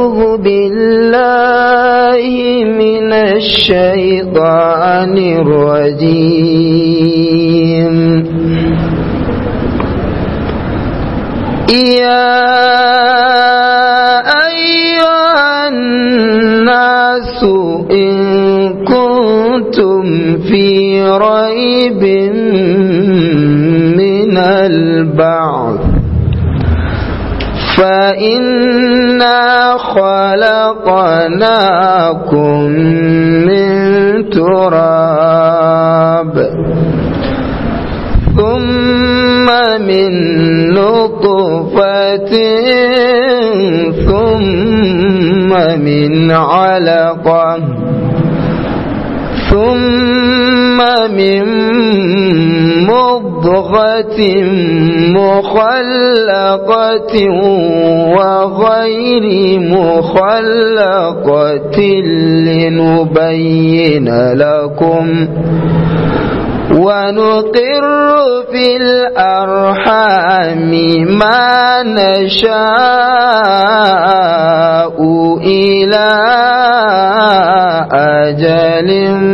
أعوذ بالله من الشيطان الرجيم يا أيها الناس إن كنتم في ريب من البعث فإنا خلقناكم من تراب ثم من نطفة ثم من علقة ثم من مضغة مخلقة وغير مخلقة لنبين لكم ونقر في الأرحام ما نشاء إلى أجل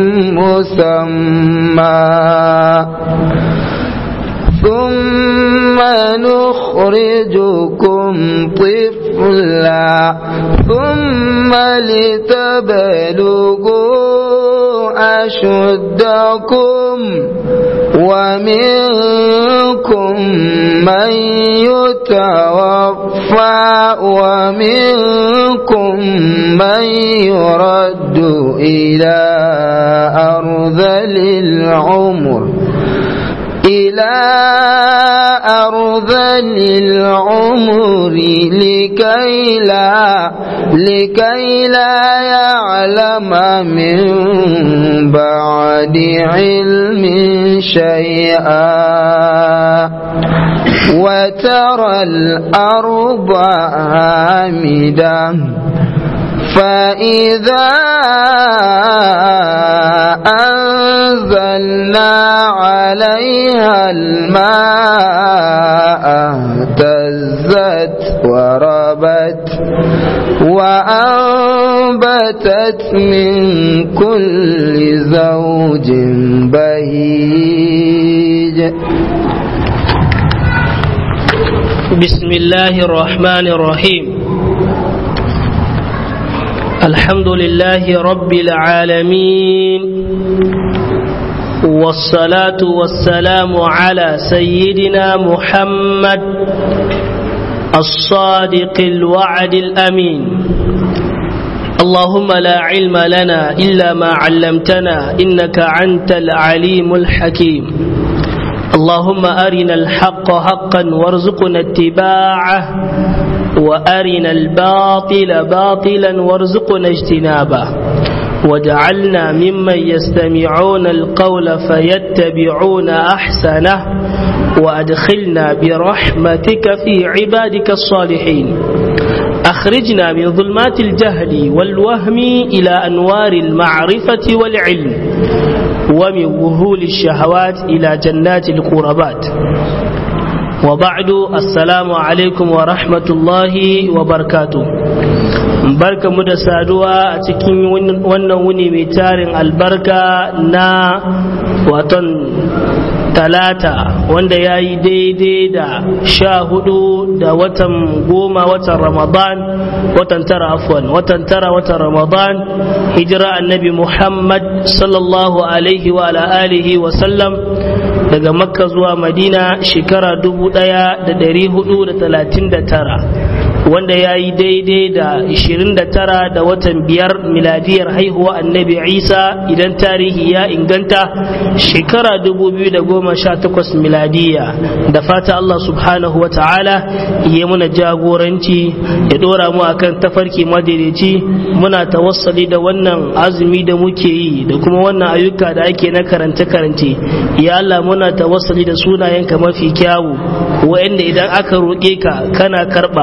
مسمى ثم نخرجكم طفلا ثم لتبلغوا أشدكم ومنكم من يتوفى ومنكم من يرد إلى أرذل العمر إلى أرذل العمر لكي لا لكي لا يعلم من بعد علم شيئا وترى الأرض هامدة فإذا أنزلنا عليها الماء اهتزت وربت وأنبتت من كل زوج بهيج بسم الله الرحمن الرحيم الحمد لله رب العالمين والصلاة والسلام على سيدنا محمد الصادق الوعد الأمين اللهم لا علم لنا إلا ما علمتنا إنك أنت العليم الحكيم اللهم أرنا الحق حقا وارزقنا اتباعه وأرنا الباطل باطلا وارزقنا اجتنابه واجعلنا ممن يستمعون القول فيتبعون أحسنه وأدخلنا برحمتك في عبادك الصالحين أخرجنا من ظلمات الجهل والوهم إلى أنوار المعرفة والعلم ومن وهول الشهوات إلى جنات القربات وبعد السلام عليكم ورحمة الله وبركاته barka mu da saduwa a cikin wannan wuni mai tarin albarka na waton talata wanda ya yi daidai da sha hudu da watan goma watan ramadan watan tara afwan watan tara watan ramadan hijira annabi muhammad sallallahu alaihi wa alihi wa sallam daga makka zuwa madina shekara dubu daya da dari hudu da talatin da tara wanda ya yi daidai da 29 da watan biyar miladiyar haihuwa annabi isa idan tarihi ya inganta shekara 2018 miladiya da fata allah subhanahu wa ta'ala ya muna jagoranci ya dora mu akan tafarki madaidaici muna tawassali da wannan azumi da muke yi da kuma wannan ayyuka da ake na karance-karance ya allah muna tawassali da sunayenka mafi kyawu wa'anda idan aka roƙe ka kana karɓa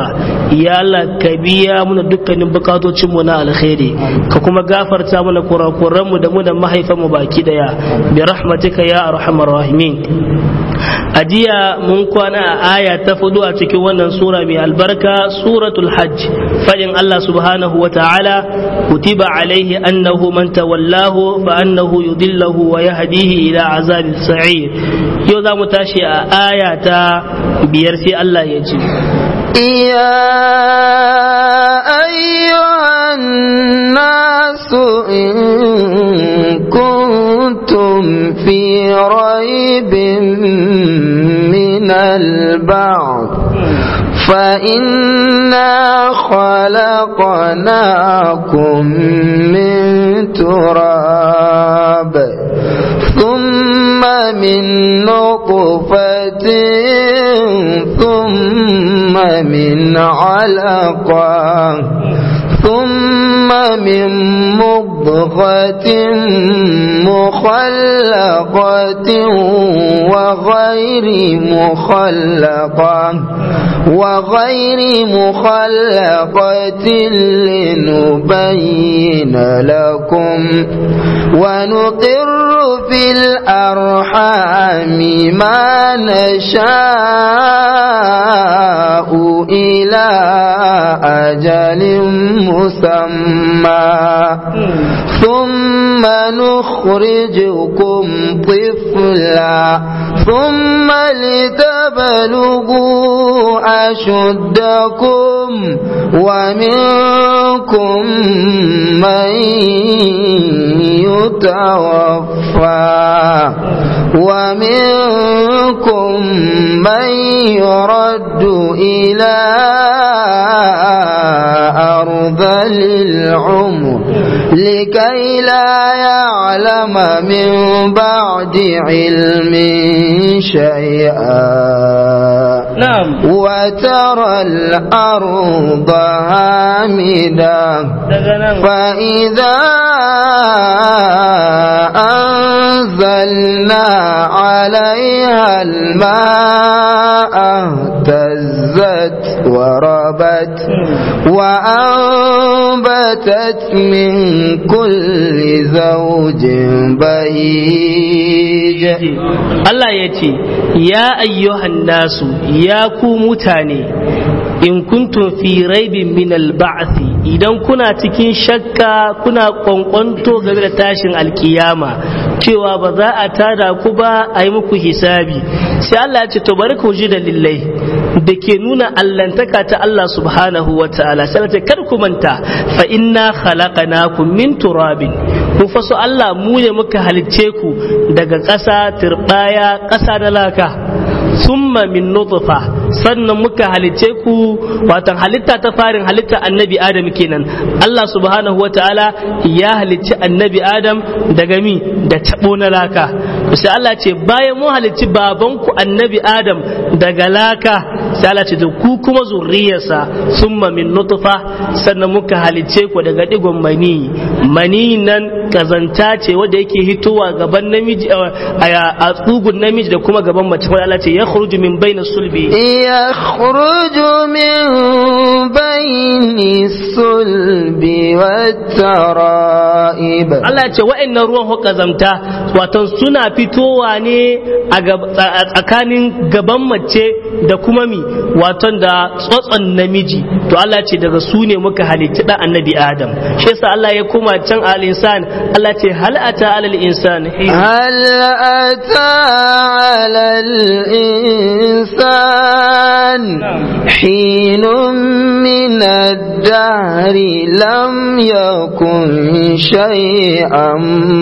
ya Allah ka biya muna dukkanin bukatocin mu na alkhairi ka kuma gafarta mana kurakuran mu da mu da mahaifan mu baki daya bi rahmatika ya arhamar rahimin a jiya mun kwana a aya ta fudu a cikin wannan sura mai albarka suratul hajj fadin Allah subhanahu wa ta'ala kutiba alaihi annahu man tawallahu fa annahu yudillahu wa yahdihi ila azabil sa'ir yau za mu tashi a aya ta biyar sai Allah ya ce يا أيها الناس إن كنتم في ريب من البعث فإنا خلقناكم من تراب ثم من نطفة ثم من علقة ثم من مضغة مخلقة وغير مخلقة وغير مخلقة لنبين لكم ونقر في الأرحام ما نشاء إلى أجل مسمى ثم نخرجكم طفلا ثم لتبلغوا أشدكم ومنكم من يتوفى ومنكم من يرد إلى أرض العمر لكي لا يعلم من بعد علم شيئا نعم وترى الأرض هامدة فإذا أنزلنا عليها الماء اهتزت وربت وأنبتت من كل زوج بهيج Allah ya ce, Ya ayyuhan nasu, ya ku mutane, in kuntum fi raibin min al-ba'thi idan kuna cikin shakka kuna kwankwanto game da tashin alkiyama cewa ba za a tada ku ba a yi muku hisabi sai Allah ya ce to bari ku ji dalilai da ke nuna allantaka ta Allah subhanahu wa ta'ala sai ce kar ku manta fa inna khalaqnakum min turabin kun faso Allah mu ne muka halicce ku daga ƙasa turbaya ƙasa da laka summa min nutfa sannan muka halice ku watan halitta ta farin halitta annabi adam kenan Allah subhanahu wataala ya halicci annabi adam daga mi da tabo na laka sai Allah ce bayan mu halicci babanku annabi adam daga laka sai Allah ce da ku kuma zurriyarsa summa min nutfa sannan muka halice ku daga digon mani mani nan kazanta ce wanda yake hitowa gaban namiji a tsugun namiji da kuma gaban mace wanda Allah ce ya khruju min bayna sulbi يخرج من بين الصلب والترائب Allah ce wa'annan ruwan ho kazamta watan suna fitowa ne a tsakanin gaban mace da kuma mi watan da tsotson namiji to Allah ce daga su ne muka halitta da annabi Adam shi yasa Allah ya koma can al insan Allah ce hal ata alal insan هل أتى على الإنسان حين من الدهر لم يكن شيئا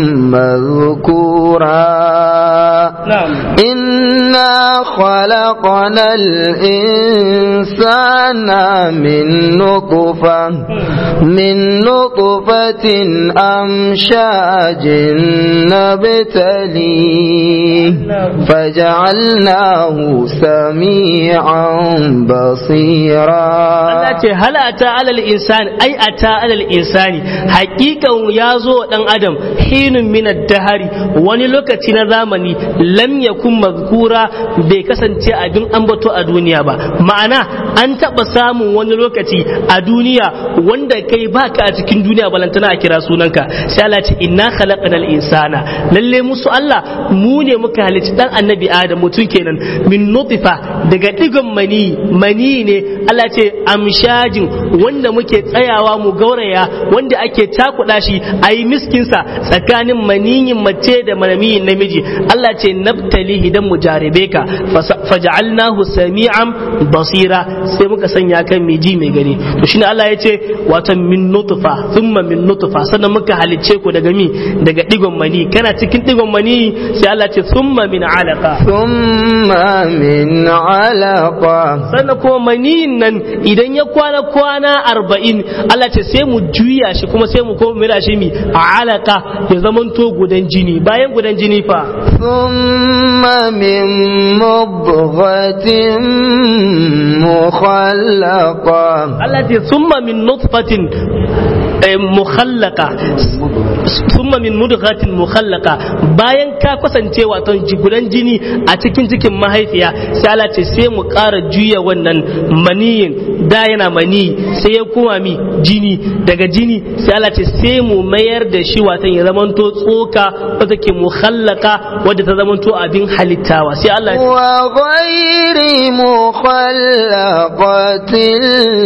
مذكورا نعم إنا خلقنا الإنسان من نطفة من نطفة أمشاج نبتليه فجعلناه سميعا بصيرا Allah ce halata ata alal insani ai ata alal insani haqiqan ya zo dan adam hinun min dahari wani lokaci na zamani lam yakun mazkura bai kasance abin ambato a duniya ba ma'ana an taba samun wani lokaci a duniya wanda kai baka a cikin duniya balantana a kira sunanka sai Allah ce inna khalaqnal insana lalle musu Allah mu ne muka halicci dan annabi Adam mutum kenan min nutfa daga digon mani mani ne Allah ce amshajin wanda muke tsayawa mu gauraya wanda ake cakuɗa shi a yi miskinsa tsakanin maniyin mace da maniyin namiji Allah ce nabtalihi dan mu jarabe ka faja'alnahu sami'an basira sai muka sanya kan mai ji mai gani to shine Allah ya ce wato min nutfa thumma min nutfa sannan muka halicce ku daga mi daga digon mani kana cikin digon mani sai Allah ce thumma min alaqa thumma min alaqa sannan kuma maniyin nan idan ya kwana kwana arba'in Allah ce sai mu juya shi kuma sai mu koma mira shi mi a alaka ya zamanto gudan jini bayan gudan jini fa thumma min mubghatin mukhallaqa Allah ce thumma min nutfatin mukhallaka summa min mudghatin mukhallaka bayan ka kasance wato gudan jini a cikin cikin mahaifiya sai Allah ce sai mu ƙara juya wannan maniyin da yana mani sai ya koma mi jini daga jini sai Allah ce sai mu mayar da shi wato ya zamanto tsoka wata ke mukhallaka wadda ta zamanto abin halittawa sai Allah ya wa ghairi mukhallaqatin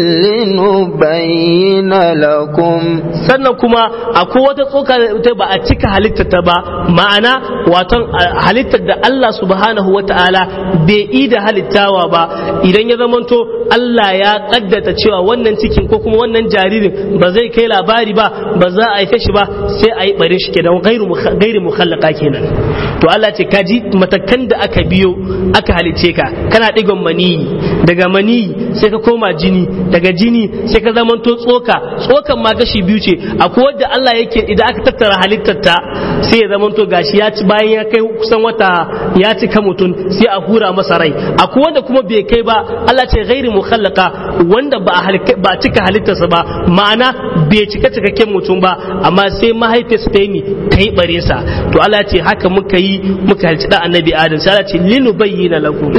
linubayyana lakum sannan kuma akwai wata tsoka ta ba a cika halitta ta ba ma'ana waton halittar da Allah subhanahu wa ta'ala bai yi da halittawa ba idan ya zamanto Allah ya kaddata cewa wannan cikin ko kuma wannan jaririn ba zai kai labari ba ba za a haife shi ba sai a yi bare shi kenan gairu gairi mukhallaka kenan to Allah ce kaji matakan da aka biyo aka halice ka kana digon maniyi daga maniyi sai ka koma jini daga jini sai ka zamanto tsoka tsokan ma gashi biyu ce akwai wadda Allah yake idan aka tattara halittar ta sai ya zamanto gashi ya ci bayan ya kai kusan wata ya cika mutum sai a hura masa rai akwai wanda kuma bai kai ba Allah ce gairi mukhallaka wanda ba a ba cika halittarsa ba ma'ana bai cika cikakken mutum ba amma sai mahaifiyarsa ta yi ni ta yi bare sa to Allah ce haka muka yi muka halci da annabi Adam sai Allah ce linu bayyana lakum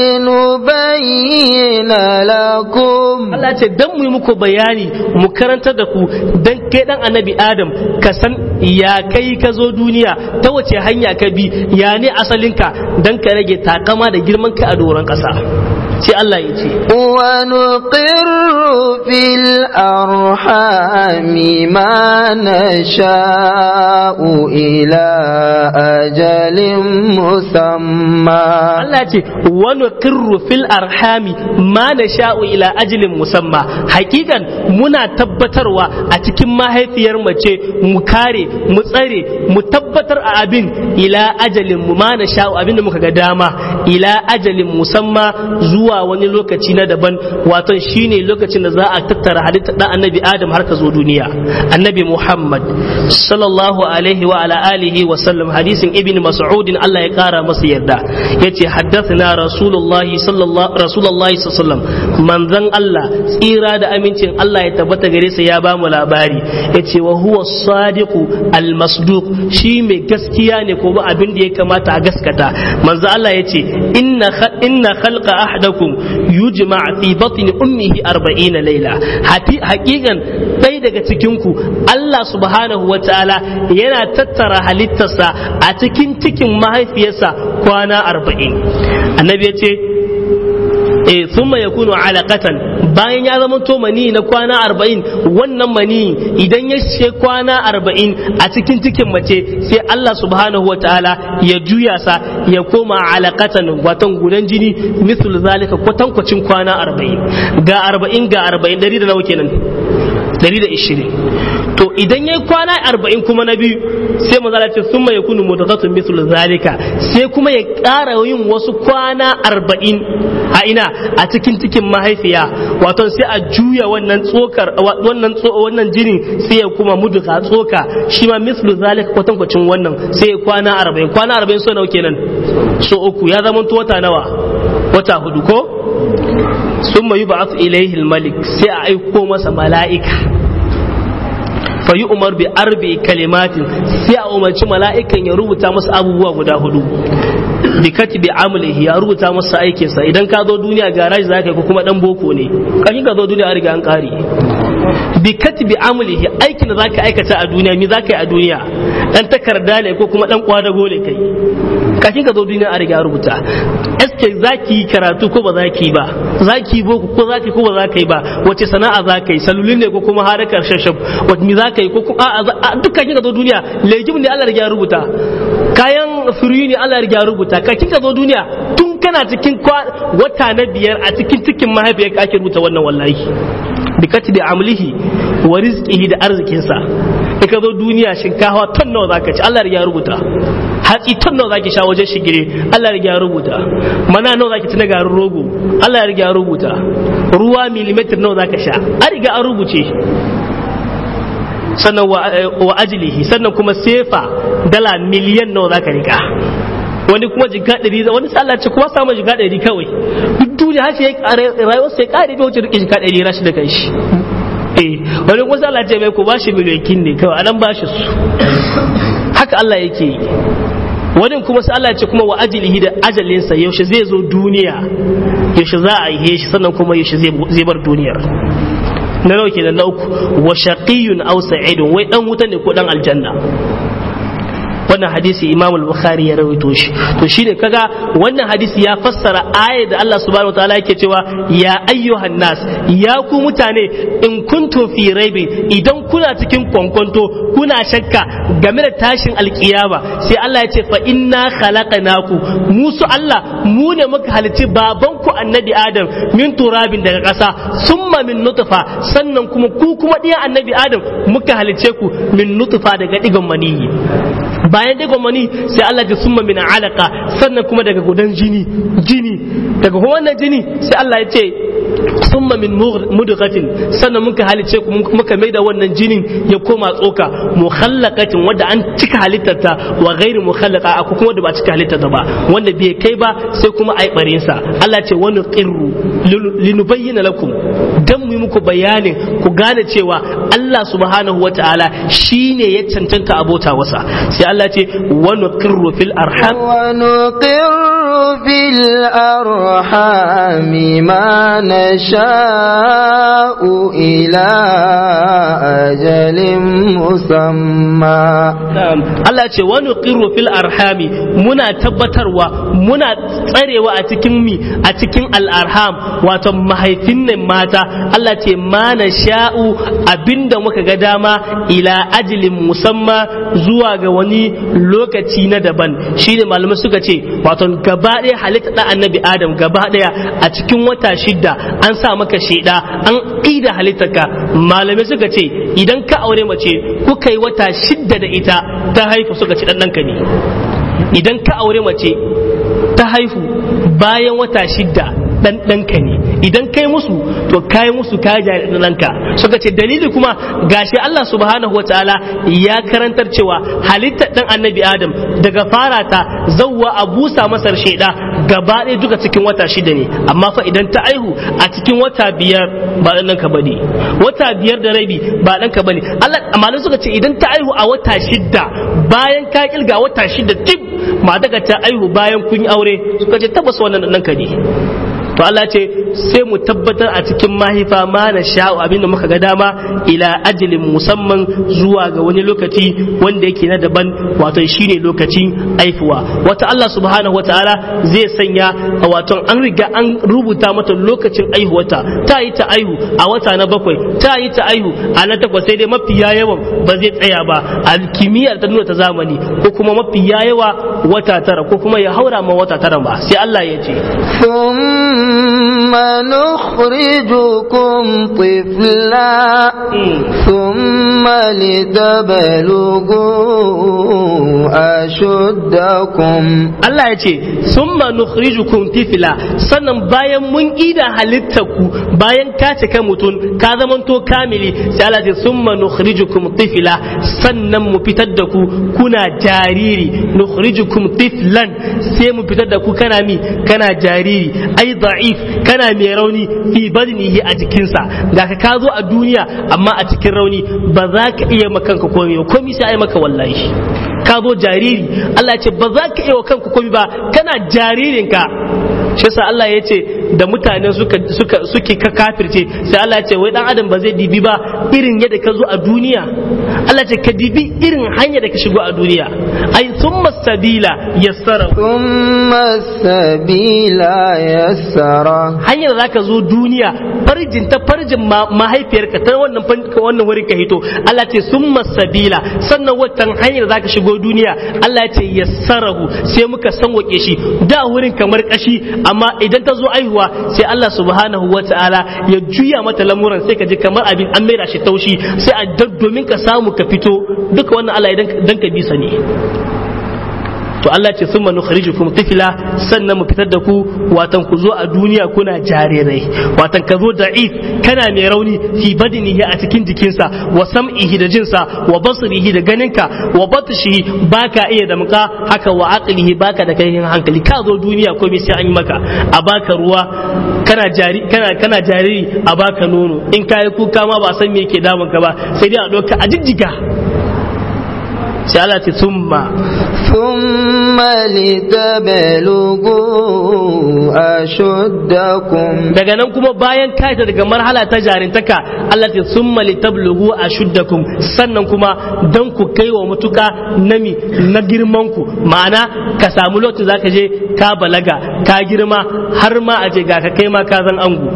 linubayyana lakum Allah ce dan mu yi muku bayani mu karantar da ku dan kai dan annabi Adam ka san ya kai ka zo duniya ta wace hanya ka bi ya ne asalinka dan ka rage takama da girman ka a doron ƙasa sai Allah ya ce ونقر في الأرحام ما نشاء إلى أجل مسمى Allah ce wani kirru fil arhami ma na sha'u ila ajilin musamma hakikan muna tabbatarwa a cikin mahaifiyar mace mu kare mu tsare mu tabbatar a abin ila ajalin mu ma na sha'u abin da muka ga dama ila ajalin musamma zuwa wani lokaci na daban wato shine lokacin da za a tattara halitta dan annabi adam har ka zo duniya annabi muhammad sallallahu alaihi wa ala alihi wa sallam hadisin ibn mas'udin Allah ya kara masa yarda yace haddathana rasulullahi sallallahu rasulullahi sallallahu manzon Allah tsira da amincin Allah ya tabbata gare sa ya ba mu labari yace wa huwa sadiqu al-masduq shi mai gaskiya ne ko ba abin da ya kamata a gaskata manzon Allah yace inna inna khalqa ahadakum yujma fi batni ummihi 40 laila hakikan ɗaya daga cikin ku Allah subhanahu wa ta'ala yana tattara halittarsa a cikin cikin mahaifiyarsa kwana arba'in annabi ya ce e thumma yakunu alaqatan bayan ya zama to mani na kwana arba'in wannan mani idan ya ce kwana arba'in a cikin cikin mace sai Allah subhanahu wataala ya juya sa ya koma alaqatan watan gudan jini misal zalika kwatankwacin kwana arba'in ga arba'in ga arba'in dari da nawa kenan dari da ishirin to idan yayi kwana arba'in kuma na biyu sai manzala ce sun mai kunu mudghatun mislu zalika sai kuma ya ƙara yin wasu kwana arba'in a ina a cikin cikin mahaifiya wato sai a juya wannan tsokar wannan wannan jinin sai ya kuma mudgha tsoka shi ma mislu zalika kwatankwacin wannan sai ya kwana arba'in kwana arba'in so nawa kenan so uku ya zama wata nawa wata hudu ko summa yub'ath ilayhi al-malik sai a aiko masa mala'ika fa yi umar bi arbi kalimatin sai a umarci mala'ikan ya rubuta masa abubuwa guda hudu bi katibi amalihi ya rubuta masa aikinsa idan ka zo duniya garaji za ka yi ko kuma dan boko ne kafin ka zo duniya an riga an kare bi katibi amalihi aikin da za ka aikata a duniya mi za ka yi a duniya dan takarda ne ko kuma dan kwadago ne kai kafin ka zo duniya an riga rubuta eske za ki yi karatu ko ba za ki yi ba za ki yi boko ko za ki ko ba za ka yi ba wace sana'a za ka yi salulin ne ko kuma harakar shashab wata mi za ka yi ko kuma a dukkan kika zo duniya legim ne Allah ya rubuta kayan firiyi ne Allah ya rubuta ka kika zo duniya tun kana cikin wata na biyar a cikin cikin mahaifiyar ka ake rubuta wannan wallahi bi katibi amlihi wa rizqihi da arzikinsa in ka zo duniya shinkafa ton nawa zaka ci Allah ya rubuta hatsi ton nawa zaki sha wajen shigire Allah ya rubuta mana nawa zaki ci na garin rogo Allah ya rubuta ruwa milimetar nawa zaka sha an riga an rubuce sannan wa ajilihi sannan kuma sefa dala miliyan nawa zaka rika wani kuma jika ɗari wani sallah ce kuma samun jika ɗari kawai duk duniya har sai rayuwar sai ƙare bai wuce rike jika ɗari rashi da kai shi eh wani kuma sallah ce mai ku bashi miliyoyin ne kawai anan bashi su haka Allah yake yi wani kuma sai Allah ce kuma wa ajilihi da ajalinsa yaushe zai zo duniya yaushe za a yi shi sannan kuma yaushe zai bar duniyar na nawa kenan na uku wa shaqiyun aw sa'idun wai dan wuta ne ko dan aljanna wannan hadisi imam al-bukhari ya rawaito shi to shine kaga wannan hadisi ya fassara aya da Allah subhanahu wataala yake cewa ya ayyuhan nas ya ku mutane in kuntum fi raibi idan kuna cikin kwankwanto kuna shakka game da tashin alkiyama sai Allah ya ce fa inna khalaqnaku musu Allah mu ne muka halitti baban ku annabi adam min turabin daga ƙasa summa min nutfa sannan kuma ku kuma diyan annabi adam muka halice ku min nutfa daga digon maniyi bayan daga mani sai Allah ya summa min alaka sannan kuma daga gudan jini jini daga kuma wannan jini sai Allah ya ce summa min mudghatin sannan muka halice ku muka maida wannan jinin ya koma tsoka mukhallaqatin wanda an cika halittarta wa ghairi mukhallaqa aku kuma da ba cika halittarta ba wanda bai kai ba sai kuma ai barin sa Allah ce wani qirru linubayyana lakum dan mu muku bayanin ku gane cewa Allah subhanahu wataala shine ya cancanta abota wasa sai Allah ce wani qirru fil arham ونقر في الأرحام ما نشاء إلى أجل مسمى Allah ce wani qirru fil arhami muna tabbatarwa muna tsarewa a cikin mi a cikin al'arham wato mahaifin nan mata Allah ce ma na sha'u abinda muka ga dama ila ajilin musamma zuwa ga wani lokaci na daban shine malamai suka ce wato gaba ɗaya halitta ɗan annabi adam gaba ɗaya a cikin wata shidda an sa maka sheda an ƙida halittarka malamai suka ce idan ka aure mace kuka yi wata shidda da ita ta haifu suka ce ɗan ɗanka ne idan ka aure mace ta haifu bayan wata shidda dan ɗanka ne idan kai musu to kai musu ka jari ɗanka suka ce dalili kuma gashi Allah subhanahu wataala ya karantar cewa halittar ɗan annabi Adam daga fara ta zawwa a busa masar shaida gaba ɗaya duka cikin wata shida ne amma fa idan ta aihu a cikin wata biyar ba ɗan ɗanka bane wata biyar da rabi ba ɗanka bane Allah amma suka ce idan ta aihu a wata shida bayan ka kilga wata shida tip ma daga ta aihu bayan kun yi aure suka ce tabbas wannan ɗanka ne to Allah ce sai mu tabbatar a cikin mahaifa ma na sha'u abinda muka ga dama ila ajalin musamman zuwa ga wani lokaci wanda yake na daban wato shine lokacin aifuwa wata Allah subhanahu wataala zai sanya wato an riga an rubuta mata lokacin aihuwata ta yi ta aihu a wata na bakwai ta yi ta aihu a na takwas sai dai mafiya yawan ba zai tsaya ba a kimiyyar ta nuna ta zamani ko kuma mafiya yawa wata tara ko kuma ya haura ma wata tara ba sai Allah ya ce ثم نخرجكم طفلا ثم لتبلغوا أشدكم Allah ya ce summa nukhrijukum tifla sannan bayan mun ida halittarku bayan ka cika mutum ka zamanto kamili sai Allah ya ce summa nukhrijukum tifla sannan mu fitar da ku kuna jariri nukhrijukum tiflan sai mu fitar da ku kana mi kana jariri ai da'if kana mai rauni fi badnihi a jikinsa ga ka ka zo a duniya amma a cikin rauni ba za ka iya makanka komai ba komai sai ai maka wallahi ka zo jariri Allah ya ce ba za ka iya wa kanku komai ba kana jaririnka shi yasa Allah ya ce da mutane suka suka suke ka kafirce sai Allah ya ce wai dan adam ba zai dibi ba irin yadda ka zo a duniya Allah ya ce ka dibi irin hanya da ka shigo a duniya ai thumma sabila yassara ثم السبيل يسره hanyar da zaka zo duniya farjin ta farjin ma- mahaifiyarka ta wannan fan- wannan wurin ka hito Allah ce summa sabila sannan watan hanyar da zaka shigo duniya Allah ya ce yassarahu sai muka sanwake shi da wurin kamar kashi amma idan ta zo aihuwa sai Allah subhanahu wataala ya juya mata lamuran sai ka ji kamar abin an maida shi taushi sai a dan- domin ka samu ka fito duka wannan Allah idan dan ka bisa ne to Allah ce sun manu kharijukum tifla sannan mu fitar da ku watan ku zo a duniya kuna jarirai watan ka zo da'if kana mai rauni fi badinihi a cikin jikinsa wa sam'ihi da jinsa wa basrihi da ganinka wa batshihi baka iya da muka haka wa aqlihi baka da kai hankali ka zo duniya komai sai an yi maka a baka ruwa kana jari kana kana jariri a baka nono in kai kuka ma ba san me yake damun ka ba sai dai a doka a jijjiga sai Allah ce summa ثم لتبلغوا أشدكم daga nan kuma bayan kaita daga marhala ta jarintaka Allah ta summa litablugu ashuddakum sannan kuma dan ku kai wa mutuka nami na girman ku ma'ana ka samu lokacin zaka je ka balaga ka girma har ma a je ga ka kai ma ka zan angu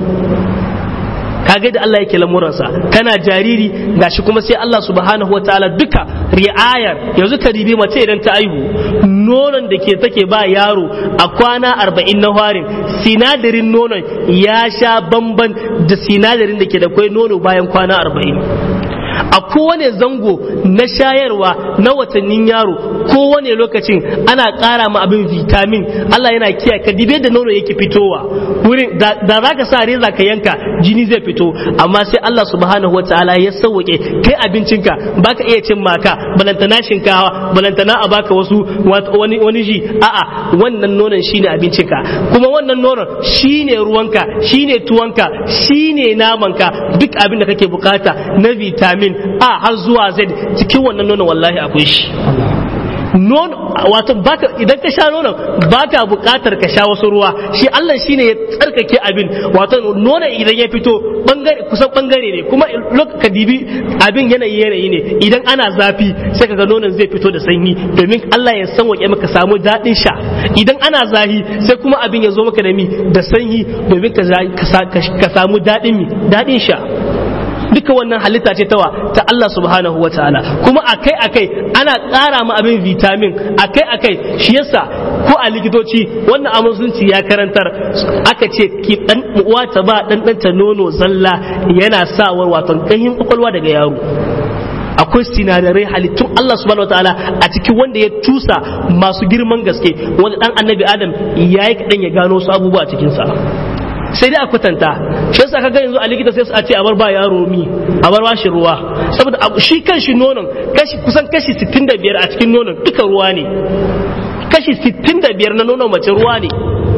kaga da Allah yake lamuransa kana jariri gashi kuma sai Allah subhanahu wataala duka ri'ayar yanzu ka ribi mace idan ta aihu nonon da ke take ba yaro a kwana arba'in na harin sinadarin nonon ya sha bamban da sinadarin da ke da kwai nono bayan kwana arba'in a kowane zango na shayarwa na watannin yaro kowane lokacin ana ƙara ma abin vitamin Allah yana kiyaye ka dibe da nono yake fitowa wurin da za ka sa reza ka yanka jini zai fito amma sai Allah subhanahu wa ta'ala ya sauke kai abincinka baka iya cin maka balantana shinkawa balantana a baka wasu wani wani ji a'a wannan nonon shine abincinka kuma wannan nonon shine ruwanka shine tuwanka shine namanka duk abin da kake bukata na vitamin A har zuwa Z cikin wannan nonon wallahi akwai shi nono wato baka idan ka sha nonon baka bukatar ka sha wasu ruwa shi Allah shine ya tsarkake abin wato nonon idan ya fito bangare kusan bangare ne kuma ka dibi abin yanayi yanayi ne idan ana zafi sai kaga nonon zai fito da sanyi domin Allah ya san wake maka samu daɗin sha idan ana zahi sai kuma abin ya zo maka da mi da sanyi domin ka samu daɗin mi daɗin sha duka wannan halitta ce tawa ta Allah subhanahu wa ta'ala kuma akai akai ana ƙara ma abin vitamin akai akai shi yasa ko a likitoci wannan amusunci ya karantar aka ce ki dan uwa ta ba dan ta nono zalla yana sawar wato ganyen kwakwalwa daga yaro akwai sinadarai halittun Allah subhanahu wataala a cikin wanda ya tusa masu girman gaske wanda dan annabi adam yayi kadan ya gano su abubuwa cikin sa sai dai a kwatanta shi yasa kaga yanzu a likita sai su a ce a bar ba yaro mi a bar ba shi ruwa saboda shi kan shi nonon kashi kusan kashi 65 a cikin nonon duka ruwa ne kashi 65 na nonon mace ruwa ne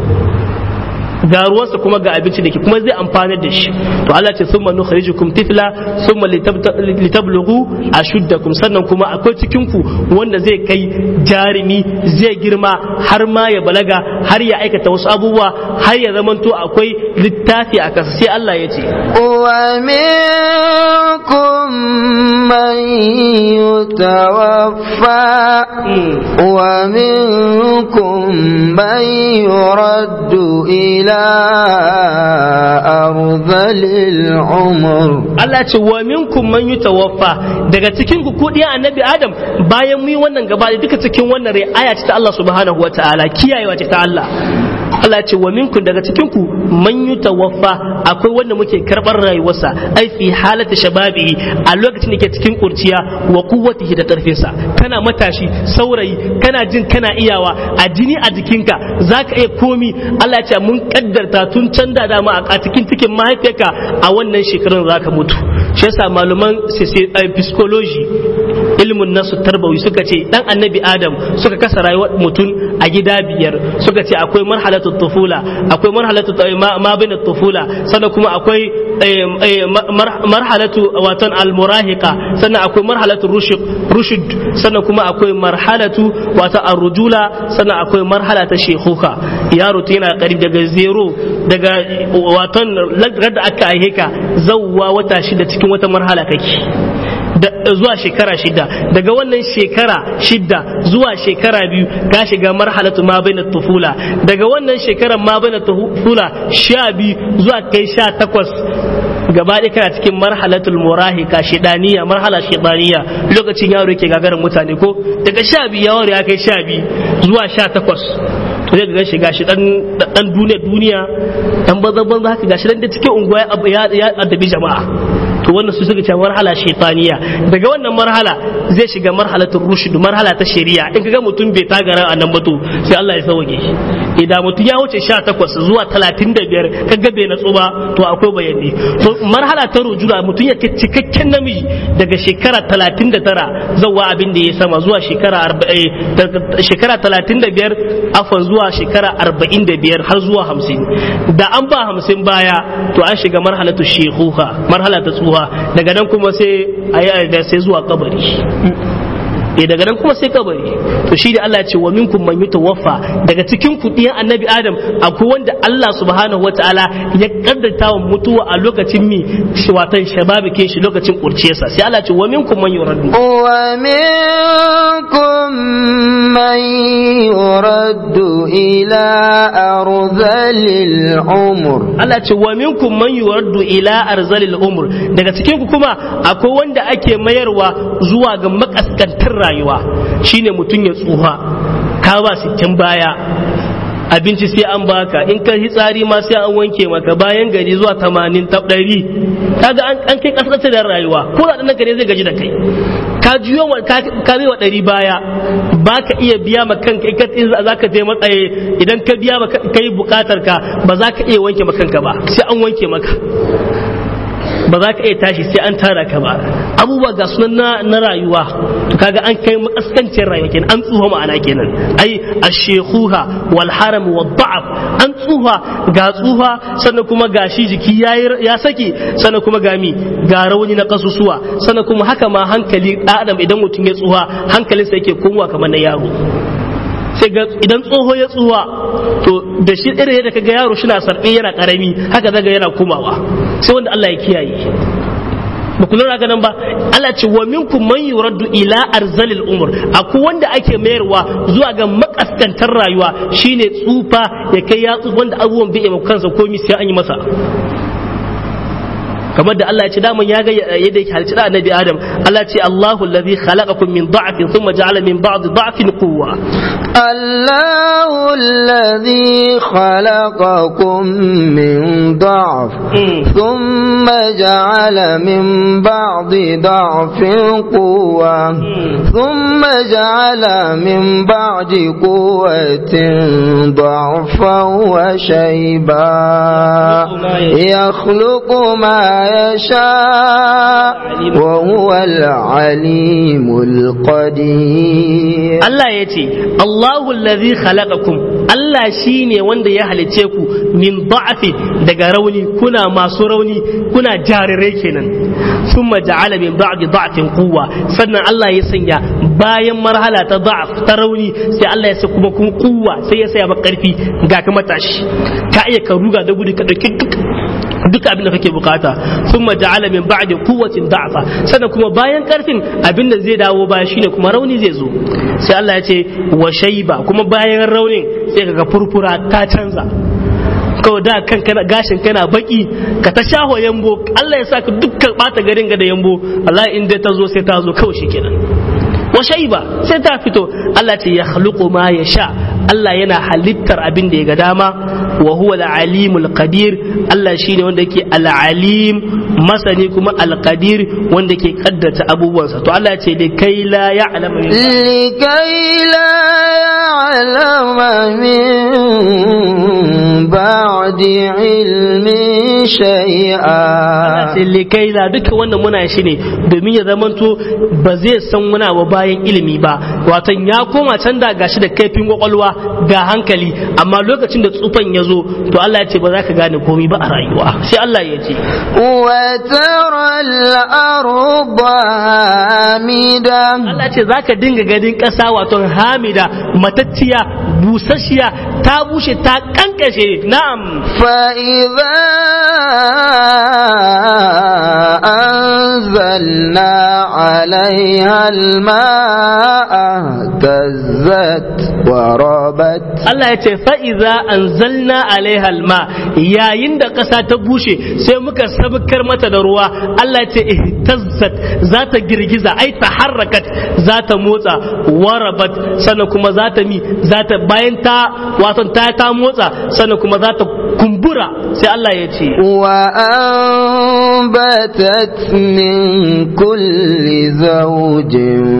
ga ruwansa kuma ga abinci da ke kuma zai amfanar da shi to Allah ce summa nukhrijukum tifla summa litablughu ashuddakum sannan kuma akwai cikin ku wanda zai kai jarumi zai girma har ma ya balaga har ya aikata wasu abubuwa har ya zamanto akwai littafi a kasa sai Allah ya ce wa minkum man yutawaffa wa minkum man yuraddu ila arzalil umur Allah ce wa minkum man yutawaffa daga cikin ku kudi annabi Adam bayan mu yi wannan gaba da duka cikin wannan ri'aya ce ta Allah subhanahu wataala kiyayewa ce ta Allah Allah ya ce wa minkum daga cikin ku man yutawaffa akwai wanda muke karbar rayuwarsa ai fi halati shababi a lokacin da ke cikin kurciya wa quwwatihi da karfinsa kana matashi saurayi kana jin kana iyawa a jini a jikinka zaka iya komi Allah ya ce mun kaddarta tun can da dama a cikin cikin mahaifiyarka a wannan shekarun zaka mutu shi yasa malaman psychology ilmin nasu tarbawi suka ce dan annabi adam suka kasa rayuwar mutum a gida biyar suka ce akwai marhalatu tufula akwai marhalatu ma bin tufula sannan kuma akwai marhalatu watan almurahiqa sannan akwai marhalatu rushd sannan kuma akwai marhalatu wata arrujula sannan akwai marhala ta shekuka yaro ta yana karib daga zero daga watan da aka aihe ka zawwa wata shida cikin wata marhala kake zuwa shekara shida daga wannan shekara shida zuwa shekara biyu ka shiga marhalatu ma bai tufula daga wannan shekarar ma bai tufula sha biyu zuwa kai sha takwas gaba ɗaya kana cikin marhalatul murahika shidaniya marhala shidaniya lokacin yaro yake gagarin mutane ko daga sha biyu yawon ya kai sha biyu zuwa sha takwas to zai ga shiga shi dan duniya duniya dan banza banza haka gashi dan da cikin unguwa ya addabi jama'a to wannan su suka ce marhala shaitaniya daga wannan marhala zai shiga marhalatul rushd marhala ta shari'a in kaga mutum bai tagara a nan ba to sai Allah ya sauke shi idan mutum ya wuce 18 zuwa 35 kaga bai natsu ba to akwai bayani to marhala ta rujula mutum ya cikakken namiji daga shekara 39 zuwa abin da ya sama zuwa shekara 40 shekara 35 afan zuwa shekara 45 har zuwa 50 da an ba 50 baya to an shiga marhalatu shekuha marhala ta tsuha daga nan kuma sai a yi da sai zuwa kabari eh daga nan kuma sai kabari to shi da Allah ya ce wa minkum man yutawaffa daga cikin ku diyan annabi adam akwai wanda Allah subhanahu wataala ya kaddata wa mutuwa a lokacin mi shi watan shababi ke shi lokacin kurciyarsa sai Allah ya ce wa minkum man yuraddu wa minkum man yuraddu ila arzalil umur Allah ya ce wa minkum man yuraddu ila arzalil umur daga cikin ku kuma akwai wanda ake mayarwa zuwa ga makaskantar rayuwa shine mutum ya tsuha ka ba sittin baya abinci sai an baka in ka tsari ma sai an wanke maka bayan gari zuwa tamanin ta ɗari kaga an kai kasance da rayuwa ko da ɗan gari zai gaji da kai ka juyo ka bai wa ɗari baya ba ka iya biya ma kanka in za ka je matsaye idan ka biya ma kai bukatar ka ba za ka iya wanke ma kanka ba sai an wanke maka ba za ka iya tashi sai an tara ka ba abubuwa ga sunan na, na rayuwa to kaga an kai makaskancin rayuwa kenan an tsuha ma'ana kenan ai ashekuha wal haram wa da'af an tsuha ga tsuha sannan kuma ga shi jiki ya saki sannan kuma ga mi ga rauni na kasusuwa sannan kuma haka ma hankali adam idan mutum ya tsuha hankalinsa yake komowa kamar na yaro sai ga idan tsoho ya tsuwa to da shi irin yadda kaga yaro shi na sarbe yana karami haka zaga yana komawa sai wanda Allah ya kiyaye ba ku lura ganin ba Allah ce wa minkum man yuraddu ila arzalil umur akwai wanda ake mayarwa zuwa ga makaskantar rayuwa shine tsufa ya kai ya tsufa wanda abubuwan bai yi kansa komai sai an yi masa kamar da Allah ya ce daman ya ga yadda yake halicci da annabi Adam Allah ce Allahu allazi khalaqakum min da'fin thumma ja'ala min ba'di da'fin quwwa الله الذي خلقكم من ضعف ثم جعل من بعد ضعف قوة ثم جعل من بعد قوة ضعفا وشيبا يخلق ما يشاء وهو العليم القدير الله يتي الله الذي خلقكم Allah shi ne wanda ya halice ku min da'afi daga rauni kuna masu rauni kuna jarirai kenan sun ja'ala min ba'di da'afin kuwa sannan Allah ya sanya bayan marhala ta da'af ta rauni sai Allah ya sa kuma kun kuwa sai ya saya maka karfi ga ka matashi ka iya ka ruga da gudu ka dauki duk duk abin da kake bukata sun ja'ala min ba'di quwwatin da'fa sannan kuma bayan karfin abin da zai dawo baya shine kuma rauni zai zo sai Allah ya ce wa shayba kuma bayan raunin sai kaga furfura ta canza kawai da kan kana gashin kana baki ka ta shaho yambo Allah ya saka dukkan bata garin ga da yambo Allah in dai ta zo sai ta zo kawai shikenan wa shayba sai ta fito Allah ce ya khluqu ma yasha Allah yana halittar abin da ya ga dama wa huwa al-alimul qadir Allah shine wanda yake al-alim masani kuma al-qadir wanda yake kaddata abubuwansa to Allah ya ce da kai la ya'lamu لكي لا يعلم من بعد علم شيئا likai la duka wannan muna shi ne domin ya zamanto ba zai san wani abu bayan ilimi ba watan ya koma can da gashi da kaifin kwakwalwa ga hankali amma lokacin da tsufan ya zo to Allah ya ce ba za ka gane komai ba a rayuwa sai Allah ya ce وترى الأرض هامدة Allah ce za ka dinga gadin ƙasa wato hamida matacciya busasshiya ta bushe ta kankashe na'am فإذا أنزلنا عليها الماء اهتزت وربت Allah ya ce fa'iza an zalna alaiha alma yayin da ƙasa ta bushe sai muka sabkar mata da ruwa Allah ya ce ihtazzat za ta girgiza ai ta harrakat za ta motsa warabat sannan kuma za ta mi za ta bayan ta wato ta ta motsa sannan kuma za ta kumbura sai Allah ya ce وأنبتت من كل زوج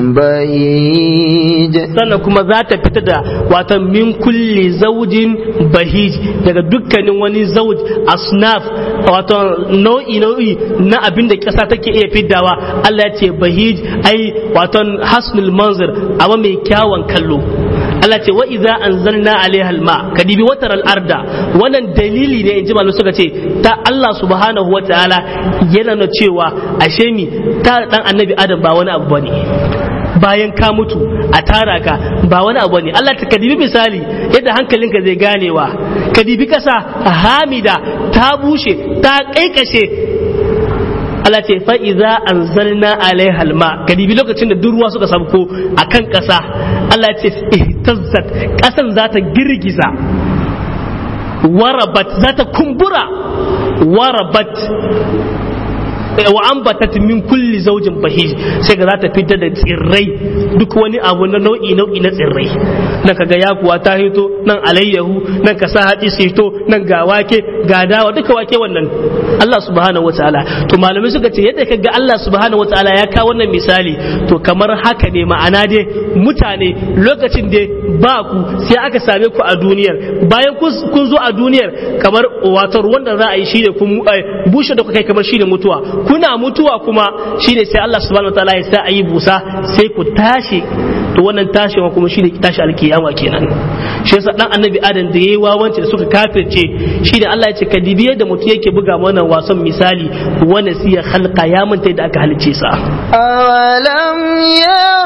بهيج sannan kuma za ta fita da wato min kulli zaujin bahij daga dukkanin wani zauj asnaf wato nau'i nau'i na abin da ƙasa take iya fiddawa Allah ya ce bahij ai wato hasnul manzir abu mai kyawun kallo Allah ce wa idza anzalna alaiha alma kadibi watar al-arda wannan dalili ne in ji malu suka ce ta Allah subhanahu wataala yana na cewa ashe mi ta dan annabi adam ba wani abu bane bayan ka mutu a tara ka ba wani abu ne Allah ta kadibi misali yadda hankalinka zai ganewa kadibi kasa hamida ta bushe ta kaikashe Allah ce fa iza anzalna alaiha alma kadibi lokacin da duk ruwa suka sabko akan kasa Allah ce ihtazzat kasan za ta girgiza warabat za ta kumbura warabat wa ambatat min kulli zaujin bahij sai ga za ta fitar da tsirrai duk wani abu na nau'i nau'i na tsirrai nan kaga yakuwa ta hito nan alayyahu nan ka sa haɗi su hito nan ga wake ga dawa duka wake wannan Allah subhanahu wataala to malamai suka ce yadda kaga Allah subhanahu wataala ya kawo wannan misali to kamar haka ne ma'ana dai mutane lokacin da ba ku sai aka same ku a duniyar bayan kun zo a duniyar kamar wato ruwan da za a yi shine kun bushe da kai kamar shine mutuwa kuna mutuwa kuma shine sai Allah subhanahu wataala ya sa a yi busa sai ku tashi to wannan tashin kuma shine tashi alkiyama kenan shi yasa dan annabi adam da yayi wawanci da suka kafirce shine Allah ya ce ka dibi yadda mutum yake buga mana wasan misali wanda siya khalqa ya manta da aka halice sa أولم ير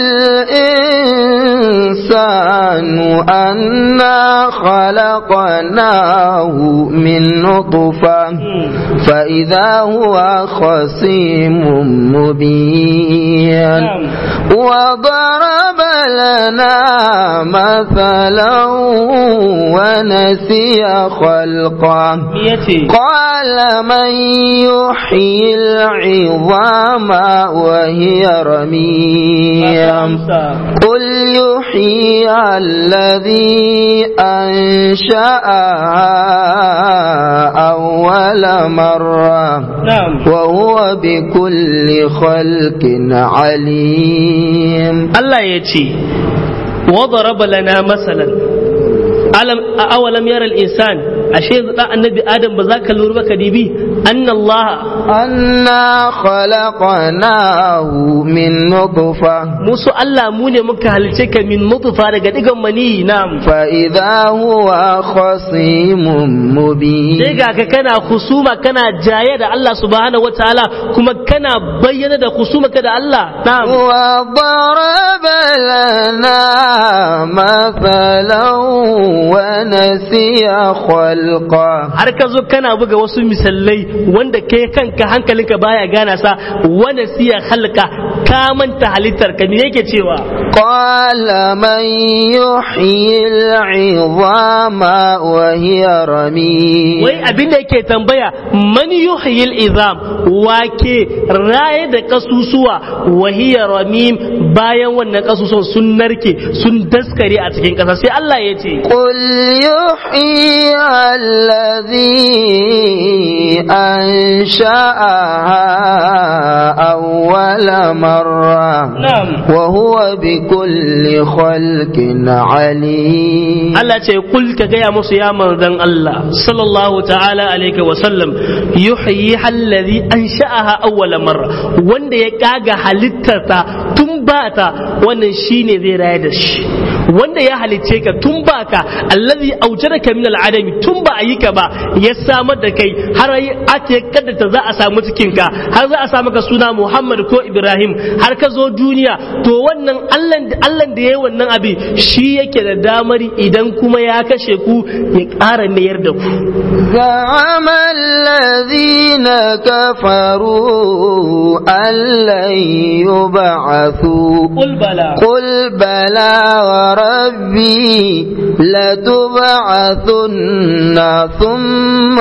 الإنسان أنا خلقناه من نطفة فإذا هو خصيم مبين وضرب لنا مثلا ونسي خلقه قال من يحيي العظام وهي رميم قل يحيي الذي أنشأها أول مرة وهو بكل خلق عليم الله يتي وضرب لنا مثلا alam awalam yara al-insan ashe da annabi adam ba za ka lura ba ka dibi anna allah anna khalaqnahu min nutfa musu allah mu ne muka halice ka min nutfa daga digan mani nam fa idha huwa khasimun mubin sai ga ka kana husuma kana jaye da allah subhanahu wataala kuma kana bayyana da husuma ka da allah nam wa daraba lana mathalan ونسي خلقه har ka zo kana buga wasu misalai wanda kai kanka hankalinka baya gana sa wani siya halka ka manta halittar ka me yake cewa qala man yuhyi al'izama wa hiya ramim wai abin da yake tambaya man yuhyi al'izam wake raye da kasusuwa wahiya ramim bayan wannan kasusuwan sun narke sun daskare a cikin ƙasa sai Allah ya ce قل يحيي الذي أنشأها أول مرة na'am وهو بكل خلق عليم Allah ce kul ka gaya musu ya manzon Allah sallallahu ta'ala alaihi wa sallam yuhyi allazi ansha'aha awwala marra wanda ya kaga halittarta tun bata wannan shine zai raya da shi wanda ya halicce ka tun baka allazi aujadaka min al'adami tun ba a yi ka ba ya samar da kai har ake kaddata za a samu cikin ka har za a samu ka suna Muhammad ko Ibrahim har ka zo duniya to wannan Allah Allah da yayi wannan abin shi yake da damar idan kuma ya kashe ku ya ƙara mayar da ku زعم الذين كفروا أن لن يبعثوا qul bala قل بلى وربي لتبعثن ثم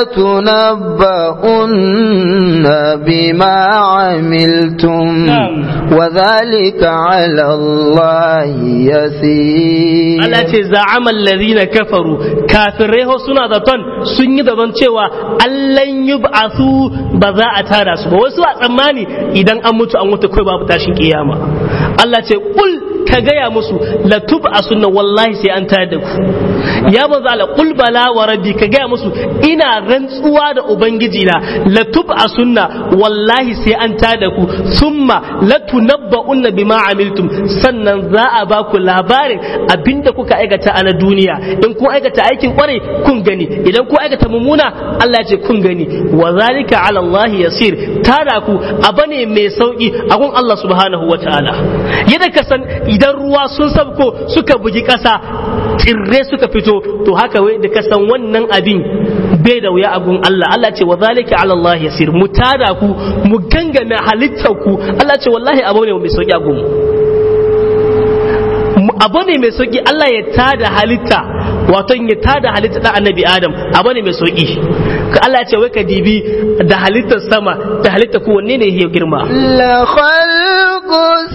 لتنبؤن بما عملتم نعم. وذلك على الله يسير Allah ce za'amal ladina kafaru kafirai ho suna zaton sun yi zaton cewa allan yub'athu ba za a tada su ba wasu a tsammani idan an mutu an mutu kai babu tashin kiyama Allah ce kul ka gaya musu la tub'asunna wallahi sai an tada ku ya manzo Allah kul bala wa rabbi ka gaya musu ina rantsuwa da ubangiji na la tub'asunna wallahi sai an tada ku summa la tunabba'unna bima amiltum sannan za a ba ku labarin abinda kuka aikata a na duniya in kun aikata aikin kwarai kun gani idan kun aikata mummuna Allah ya ce kun gani wa zalika ala Allah yasir tada ku abane mai sauki a gun Allah subhanahu wa ta'ala yadda ka san idan ruwa sun sabko suka bugi kasa tsirre suka fito to haka wai da ka san wannan abin bai da wuya a gun Allah Allah ce wa zalika ala Allah yasir mu tada ku mu gangame halittar ku Allah ce wallahi abu ne mai sauki a gun abu ne mai sauki Allah ya tada halitta wato ya tada halitta da annabi Adam abu ne mai sauki ka Allah ya ce wai ka dibi da halittar sama da halittar ku wanne ne ya girma لخلق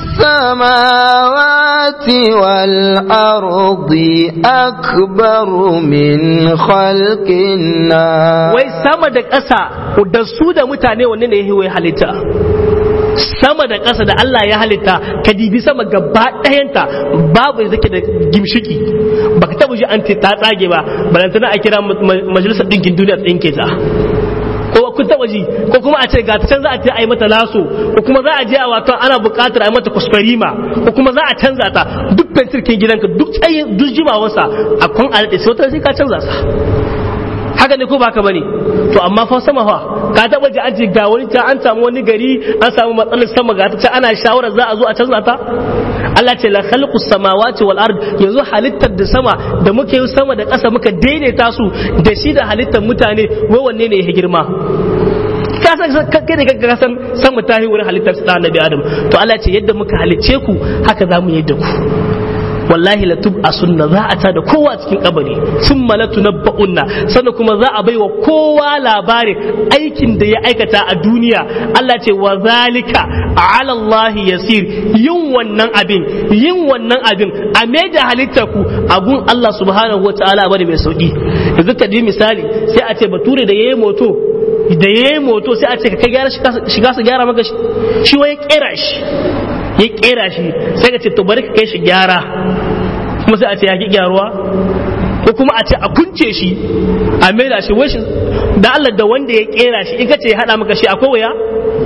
السماوات والأرض أكبر من خلق الناس wai sama da ƙasa da su da mutane wanne ne ya halitta sama da ƙasa da Allah ya halitta ka dibi sama gaba ɗayanta babu da take da gimshiki baka taɓa ji an ce ta tsage ba balantana a kira majalisar ɗinkin duniya tsinke ta ko kun taɓa ji ko kuma a ce ga ta can za a ce a yi mata laso ko kuma za a je a wato ana buƙatar a yi mata kuskurima ko kuma za a canza ta duk fentirkin gidanka duk tsayin duk jimawarsa a kwan a daɗe sai wata sai ka canza sa haka ne ko baka bane to amma fa sama fa ka taba ji an ce ga wani ta an samu wani gari an samu matsalar sama ga ta ana shawara za a zo a canza ta Allah ce la khalqu samawati wal ard yanzu halittar da sama da muke yi sama da ƙasa muka daidaita su da shi da halittar mutane wai wanne ne ya girma ka san kai da ka san sama ta yi wurin halittar da annabi adam to Allah ce yadda muka halicce ku haka za mu yi da ku wallahi la tub sunna za a tada kowa cikin kabari sun malatu na ba'unna sannan kuma za a baiwa kowa labarin aikin da ya aikata a duniya Allah ce wa zalika ala Allah yasir yin wannan abin yin wannan abin a da halittar ku abun Allah subhanahu wataala bane mai sauki yanzu ka ji misali sai a ce bature da yayi moto da yayi moto sai a ce ka kai gyara shiga su gyara maka shi wai kera shi ya kera shi sai ka ce to bari ka kai shi gyara kuma sai a ce ya ki gyaruwa ko kuma a ce a kunce shi a maida shi wai da Allah da wanda ya kera shi in ka ce ya hada maka shi akwai wuya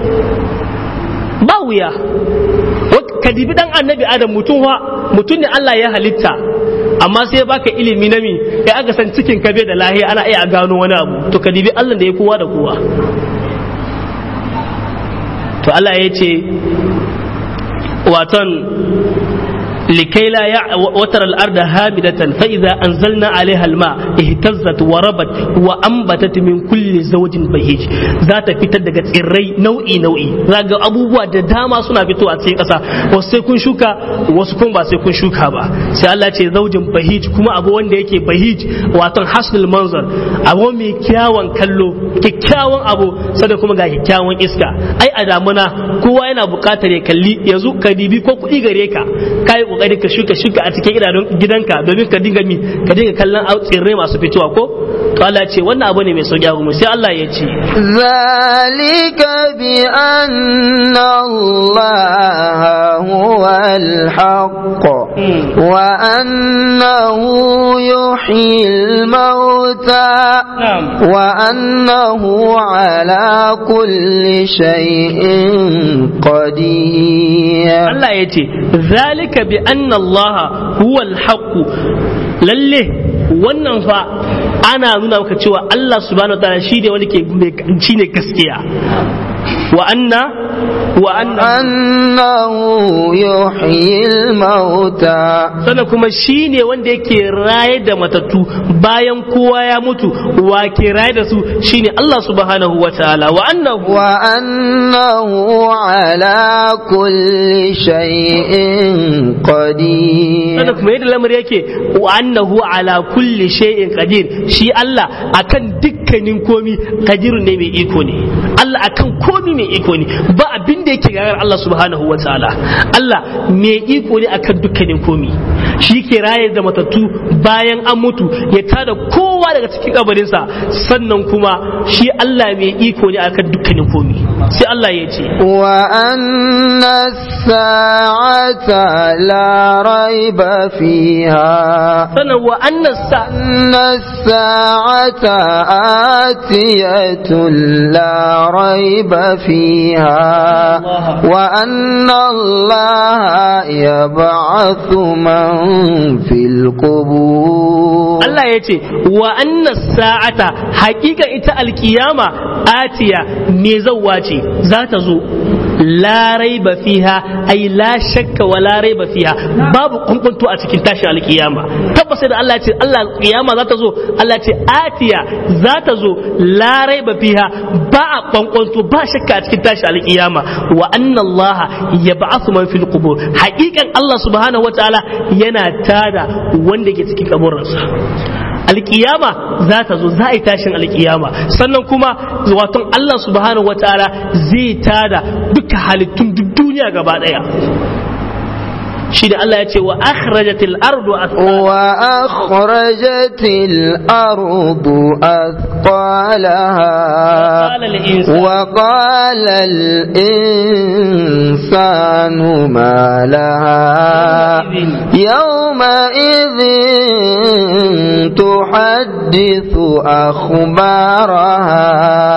ba wuya ka dibi dan annabi adam mutum mutum ne Allah ya halitta amma sai baka ilimi na mi kai aka san cikin ka bai da lahiya ana iya gano wani abu to ka dibi Allah da ya kowa da kowa to Allah ya ce waton likai la ya watar al-arda hamidatan fa idza anzalna alaiha al-ma ihtazzat wa rabat wa ambatat min kulli zawjin bahij za ta fitar daga tsirrai nau'i nau'i zaga abubuwa da dama suna fitowa a cikin ƙasa wasu sai kun shuka wasu kuma ba sai kun shuka ba sai Allah ce zaujin bahij kuma abu wanda yake bahij wato hasnul manzar abu mai kyawun kallo kyakkyawan abu sada kuma ga kyakkyawan iska ai a damuna kowa yana buƙatar ya kalli yanzu ka dibi ko kuɗi gare ka kai kokari ka shuka shuka a cikin idanun gidanka domin ka dinga mi ka dinga kallon tsirrai masu fitowa ko to Allah ce wannan abu ne mai sauki abu sai Allah ya ce ذلك بأن الله هو الحق وأنه يحيي الموتى نعم. وأنه على كل شيء قدير Allah ya ce zalika bi anna Allah huwa al-haqq lalle wannan fa ana nuna maka cewa Allah subhanahu wa ta'ala shi ne wanda ke shine gaskiya wa anna wa anna أنه يحيي الموتى sannan kuma shi ne wanda yake raye da matattu bayan kowa ya mutu wa ke raye da su shine Allah subhanahu wa ta'ala wa annahu وأنه على كل شيء قدير sannan kuma yadda lamar yake wa annahu ala kulli shay'in qadir shi Allah akan dukkanin komi qadir ne mai iko ne Allah akan komi mai iko ne ba abin da yake gagar Allah subhanahu wa ta'ala Allah mai iko ne akan dukkanin komi shi ke raye da matattu bayan an mutu ya tada kowa daga cikin kabarinsa sannan kuma shi Allah mai iko ne akan dukkanin komi sai Allah ya ce وأن الساعة لا ريب فيها sannan wa annas sa أن الساعة آتية لا ريب فيها وأن الله يبعث من في القبور Allah ya ce wa anna sa'ata hakika ita alkiyama atiya me zawwa ce za ta zo la raiba fiha ai la shakka wa la raiba fiha babu kunkunto a cikin tashin alkiyama tabbas da Allah ya ce Allah alkiyama za ta zo Allah ya ce atiya za ta zo la raiba fiha ba a kunkunto ba shakka a cikin tashin alkiyama wa anna Allah yab'athu man fil qubur hakikan Allah subhanahu wataala yana tada wanda ke cikin kaburinsa alkiyama za ta zo za a yi tashin alkiyama sannan kuma waton Allah subhanahu wa ta'ala zai tada duka halittun duk duniya gaba daya shi da Allah ya ce wa akhrajatil ardu وأخرجت الأرض أثقالها وقال الإنسان وقال الإنسان ما لها يومئذ تحدث أخبارها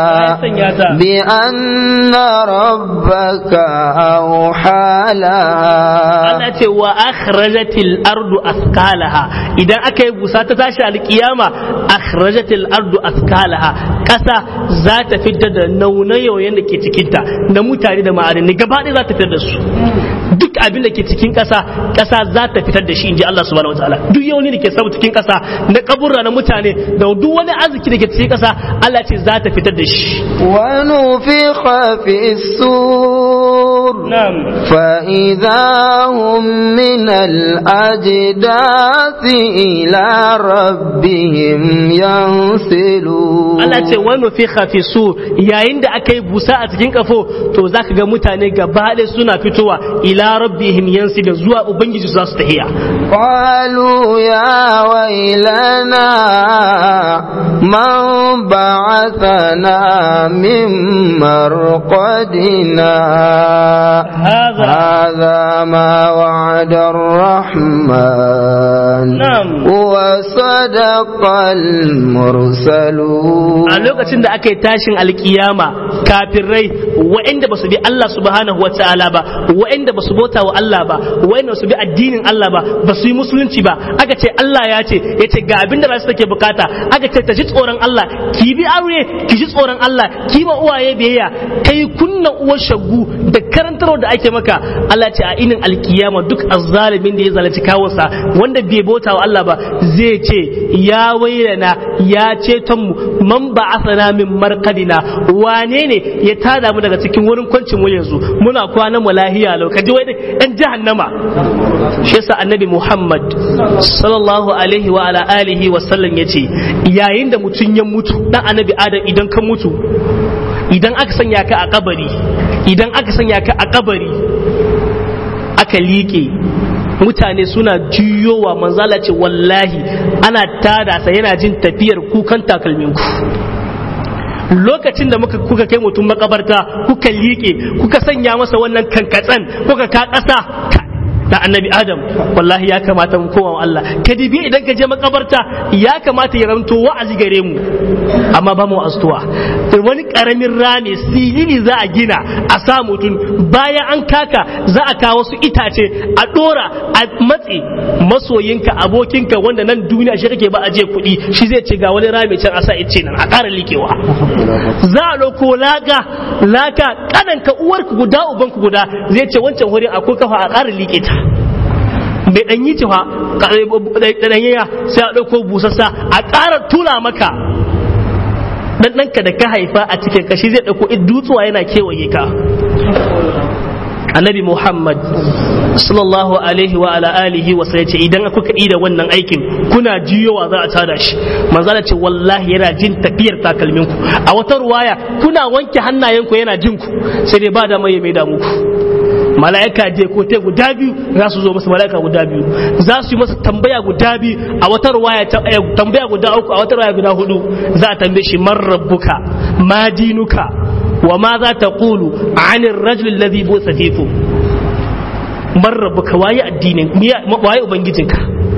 بأن ربك أوحى لها Allah ce wa akhrajatil ardu athqalaha idan aka yi busa ta tashi alkiyama akhrajatil ardu athqalaha kasa za ta fitar da naunayoyin da ke cikinta na mutane da ma'adani gaba ɗaya za ta fitar da su duk abin da ke cikin kasa kasa za ta fitar da shi inji Allah subhanahu wataala duk yauni da ke samu cikin kasa na kaburra na mutane da duk wani arziki da ke cikin kasa Allah ce za ta fitar da shi ونفخ في السور na'am فإذا هم من الأجداث إلى ربهم ينسلون Allah ce wani fi su yayin da aka yi busa a cikin kafo to za ka ga mutane gaba ɗaya suna fitowa ila rabbihim yansi da zuwa ubangiji za su tahiya قالوا يا ويلنا من بعثنا من مرقدنا هذا هذا ما وعد الرحمن نعم. وصدق المرسلون a lokacin da aka yi tashin alkiyama kafirai wa'anda ba su bi Allah subhanahu wa ta'ala ba wa'anda ba su su bauta wa Allah ba wayanda su bi addinin Allah ba ba su yi musulunci ba aka ce Allah ya ce ya ce ga abin da rasu take bukata aka ce ta ji tsoron Allah ki bi aure ki ji tsoron Allah ki ma uwaye biyayya kai kunna uwar shagu da karantarwa da ake maka Allah ce a inin alkiyama duk azzalimin da ya zalunci kawunsa wanda bai bauta wa Allah ba zai ce ya wailana ya ceton mu man ba'athana min marqadina wane ne ya tada mu daga cikin wurin kwancin mu yanzu muna kwana mu lahiya lau kaji wai ɗan jahannama shi yasa annabi Muhammad sallallahu alaihi wa ala alihi wa sallam yace yayin da mutum ya mutu dan annabi Adam idan ka mutu idan aka sanya ka a kabari idan aka sanya ka a kabari aka liƙe mutane suna juyowa manzala ce wallahi ana tada sa yana jin tafiyar kukan takalminku lokacin da muka kuka kai mutum makabarta kuka liƙe kuka sanya masa wannan kankatsan kuka ka ƙasa da annabi adam wallahi ya kamata mu koma wa Allah ka dibi idan ka je makabarta ya kamata ya ranto wa'azi gare mu amma ba mu astuwa wani karamin rami silili za a gina a sa mutum bayan an kaka za a kawo su itace a dora a matse masoyinka abokinka wanda nan duniya shi kake ba a je kuɗi shi zai ce ga wani rami can a sa ice nan a ƙara likewa za a ɗauko laka laka kananka uwarku guda ubanku guda zai ce wancan wurin akwai kafa a ƙara like ta bai dan yi cewa ɗanyaya sai a ɗauko busassa a ƙara tula maka dan ɗanka da ka haifa a cikin kashi zai ɗauko dutsuwa yana kewaye ka annabi muhammad sallallahu alaihi wa ala alihi wa sai ce idan kuka yi da wannan aikin kuna jiyowa za a tada shi manzala ce wallahi yana jin tafiyar takalminku a wata ruwaya kuna wanke hannayenku yana jin ku sai dai ba da mai mai da muku mala'ika je ko te guda biyu za su zo masa mala'ika guda biyu za su yi masa tambaya guda biyu a wata ruwaya tambaya guda uku a wata ruwaya guda hudu za a tambaye shi man rabbuka ma dinuka wa ma za ta qulu anir rajul alladhi busa fikum man rabbuka waye addinin waye ubangijinka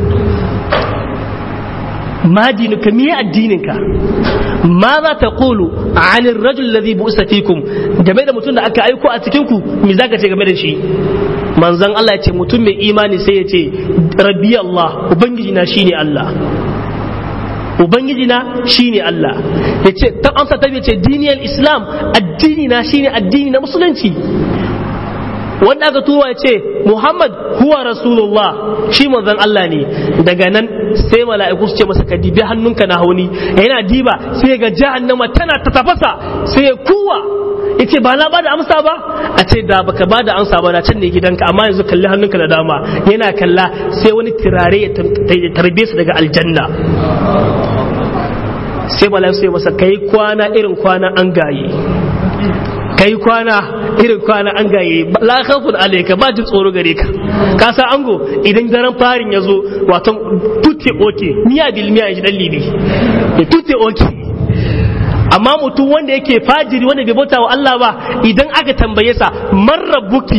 ma dinuka miye addininka ma za ta kulu anir rajul ladhi bu'sa fikum game da mutum da aka aiko a cikin ku me zaka ce game da shi manzon Allah ya ce mutum mai imani sai ya ce rabbi Allah ubangiji na shine Allah ubangiji na shine Allah ya ce ta amsa ta ce diniyar islam addini na shine addini na musulunci wanda aka tuwa ya ce Muhammad huwa Rasulullah shi manzon Allah ne daga nan sai mala'iku su ce masa ka dibi hannunka na hauni yana diba sai ga jahannama tana ta tafasa sai ya kuwa yace ba na bada amsa ba a ce da baka bada amsa ba da can ne gidanka amma yanzu kalli hannunka da dama yana kalla sai wani turare ya tarbe su daga aljanna sai mala'iku sai masa kai kwana irin kwana an gaye kai kwana irin kwana an gaye la khafun alayka ba jin tsoro gare ka ka san ango idan daren farin ya zo wato tutte oke miya bil miya shi dan libi tutte oke amma mutum wanda yake fajiri wanda bai bauta wa Allah ba idan aka tambaye sa man rabbuki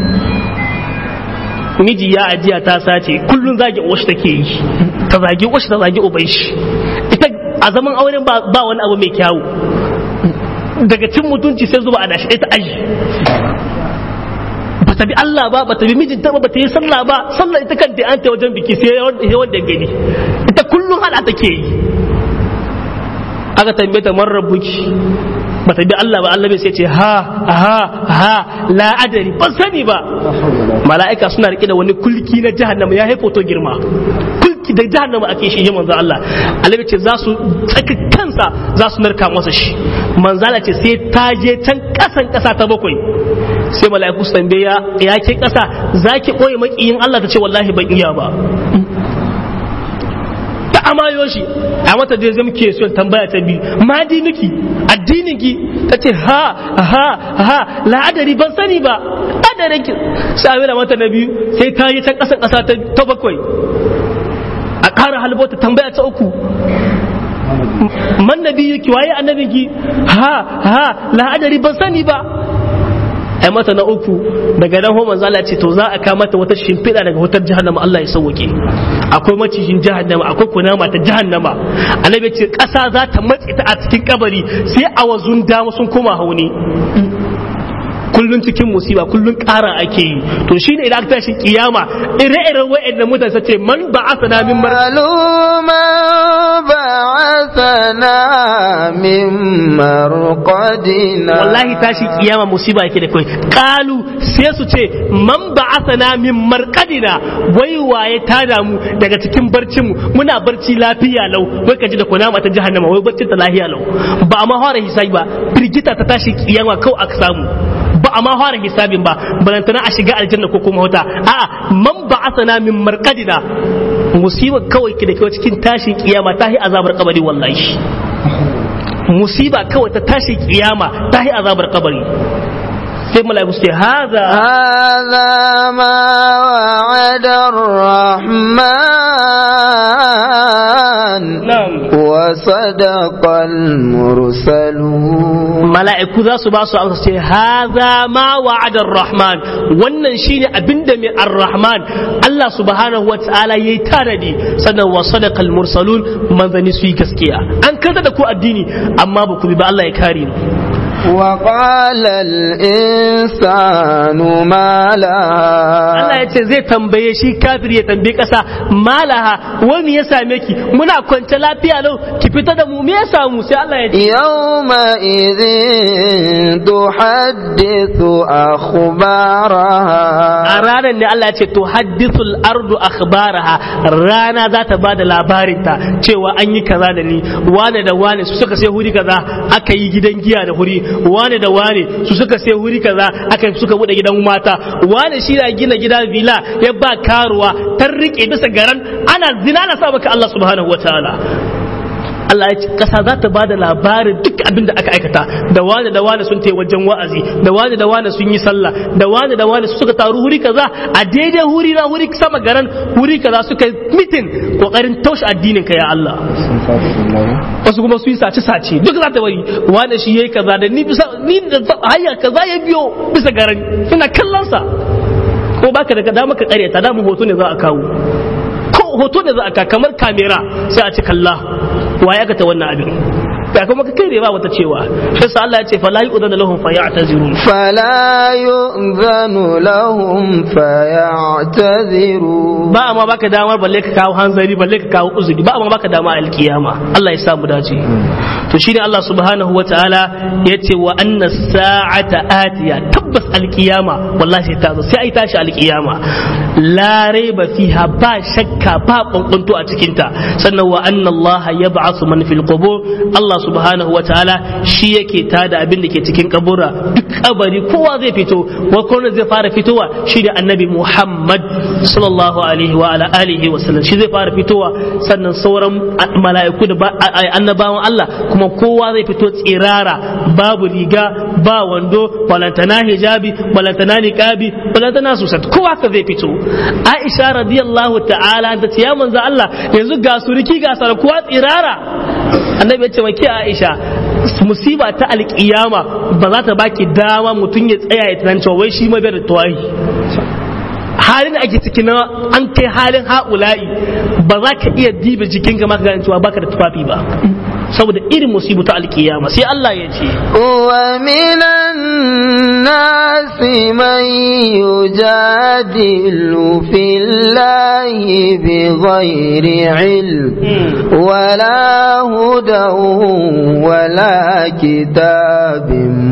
miji ya ajiya ta sace kullun zagi washi take yi ta zagi washi ta zagi uban shi ita a zaman auren ba wani abu mai kyawu daga cin mutunci sai zuba a dashi ta aji ba ta bi Allah ba ba ta bi mijinta ba ba ta yi sallah ba sallah ita kanta an ta wajen biki sai wanda gani ita kullum hada take yi aka tambaye ta man rabbuki ba ta bi Allah ba Allah bai sai ce ha ha ha la adari ban sani ba mala'ika suna rike da wani kulki na jahannama ya haifo to girma kulki da jahannama ake shi manzo Allah Allah ce za su tsaka kansa za su narka masa shi manzala ce sai ta je can kasan kasa ta bakwai sai mala'iku su tambaye ya ya ke kasa zaki koyi makiyin Allah ta ce wallahi ban iya ba ta amayo shi a mata da zai ke son tambaya ta biyu ma dinuki addinin ki ta ce ha ha ha la'adari ban sani ba adarin ki sai a mata na biyu sai ta yi can kasan kasa ta bakwai a ƙara halbota tambaya ta uku man nabi ki waye annabin ki ha ha la'adari ban sani ba ai mata na uku daga nan homan zala ce to za a kama mata wata shimfiɗa daga wutar jahannama Allah ya sauke akwai macijin jahannama akwai kunama ta jahannama annabi ce ƙasa za ta matse ta a cikin kabari sai a wazun dama sun koma hauni kullun cikin musiba kullun ƙara ake yi to shine idan aka tashi kiyama ire-iren wa'annan mutane sace man ba'athana min mar قالوا من بعثنا من مرقدنا wallahi tashi kiyama musiba yake da kai kalu sai su ce man ba'athana min marqadina wai waye ta damu daga cikin barcin mu muna barci lafiya lau wai kaji da kunama ta jahannama wai barcin ta lafiya lau ba a ma fara hisabi ba firgita ta tashi kiyama kawai aka samu ba a ma fara hisabin ba balantana a shiga aljanna ko kuma wata a'a man ba'athana min marqadina musiba kawai ki da kai cikin tashin kiyama ta yi azabar kabari wallahi musiba kawai ta tashi kiyama ta yi azabar kabari sai mala'iku su ce haza هذا ما وعد الرحمن na'am وصدق المرسلون mala'iku za su ba su amsa ce haza ma wa'ada rahman wannan shine abinda mai ar-rahman Allah subhanahu wa ta'ala yayi tanadi sannan wa sadaqal mursalun manzani su yi gaskiya an karta da ku addini amma ba ku bi ba Allah ya kare mu وقال الإنسان ما Allah لها ya ce zai tambaye shi kafir ya tambaye kasa malaha wani ya same ki muna kwance lafiya lau ki fita da mu me ya samu sai Allah ya ce يومئذ تحدث أخبارها a ranar ne Allah ya ce to haddithul ardu akhbaraha rana za ta bada labarinta cewa an yi kaza da ni wane da wane su suka sai huri kaza aka yi gidan giya da huri wane da wane su suka sai huri kaza aka suka bude gidan mata wane shi na gina gida villa ya ba karuwa ta rike bisa garan ana zina na sa maka Allah subhanahu wataala Allah ya ce kasa za ta bada labarin duk abin da aka aikata da wani da wani sun tai wajen wa'azi da wani da wani sun yi sallah da wani da wani suka taru huri kaza a daidai huri na huri sama garan huri kaza suka mitin kokarin taushe addinin ka ya Allah wasu kuma su yi sace sace duk za ta bari wani shi yayi kaza da ni bisa ni da hayya kaza ya biyo bisa garan ina kallon sa ko baka da dama ka karyata da mu hoto ne za a kawo ko hoto ne za a ka kamar kamera sai a ci kalla wa ya ta wannan abin ba kuma ka kai ba wata cewa sai sa Allah ya ce fala yu'dhanu lahum fa ya'tazirun فلا يؤذن لهم فيعتذرون ba amma baka damar balle ka kawo hanzari balle ka kawo uzuri ba amma baka dama alkiyama Allah ya samu dace to shine Allah subhanahu wataala yace wa anna sa'ata atiya tabbas alkiyama wallahi ta zo sai ai tashi alkiyama la raiba fiha ba shakka ba kwankwanto a cikin ta sannan wa anna Allah yab'athu man fil qubur Allah subhanahu wataala shi yake tada abin da ke cikin kabura duk kabari kowa zai fito wa kowa zai fara fitowa shi da annabi Muhammad sallallahu alaihi wa ala alihi wa sallam shi zai fara fitowa sannan sauran mala'iku da ba- a- a- annabawan Allah kuma kowa zai fito tsirara babu riga ba wando balantana hijabi balantana niqabi balantana susat kowa ka zai fito Aisha radiyallahu ta'ala ta ce ya manzo Allah yanzu ga suriki ga sarkuwa tsirara annabi ya ce wa ke Aisha musiba ta alkiyama ba za ta baki dama mutum ya tsaya ya tunanci wai shi ma bai da tawahi halin da ake ciki na an kai halin ha'ula'i ba za ka iya diba jikin ka maka gane cewa baka da tufafi ba saboda irin musibu ta alkiyama sai Allah ya ce ومن الناس من يجادل في الله بغير علم ولا هدى ولا كتاب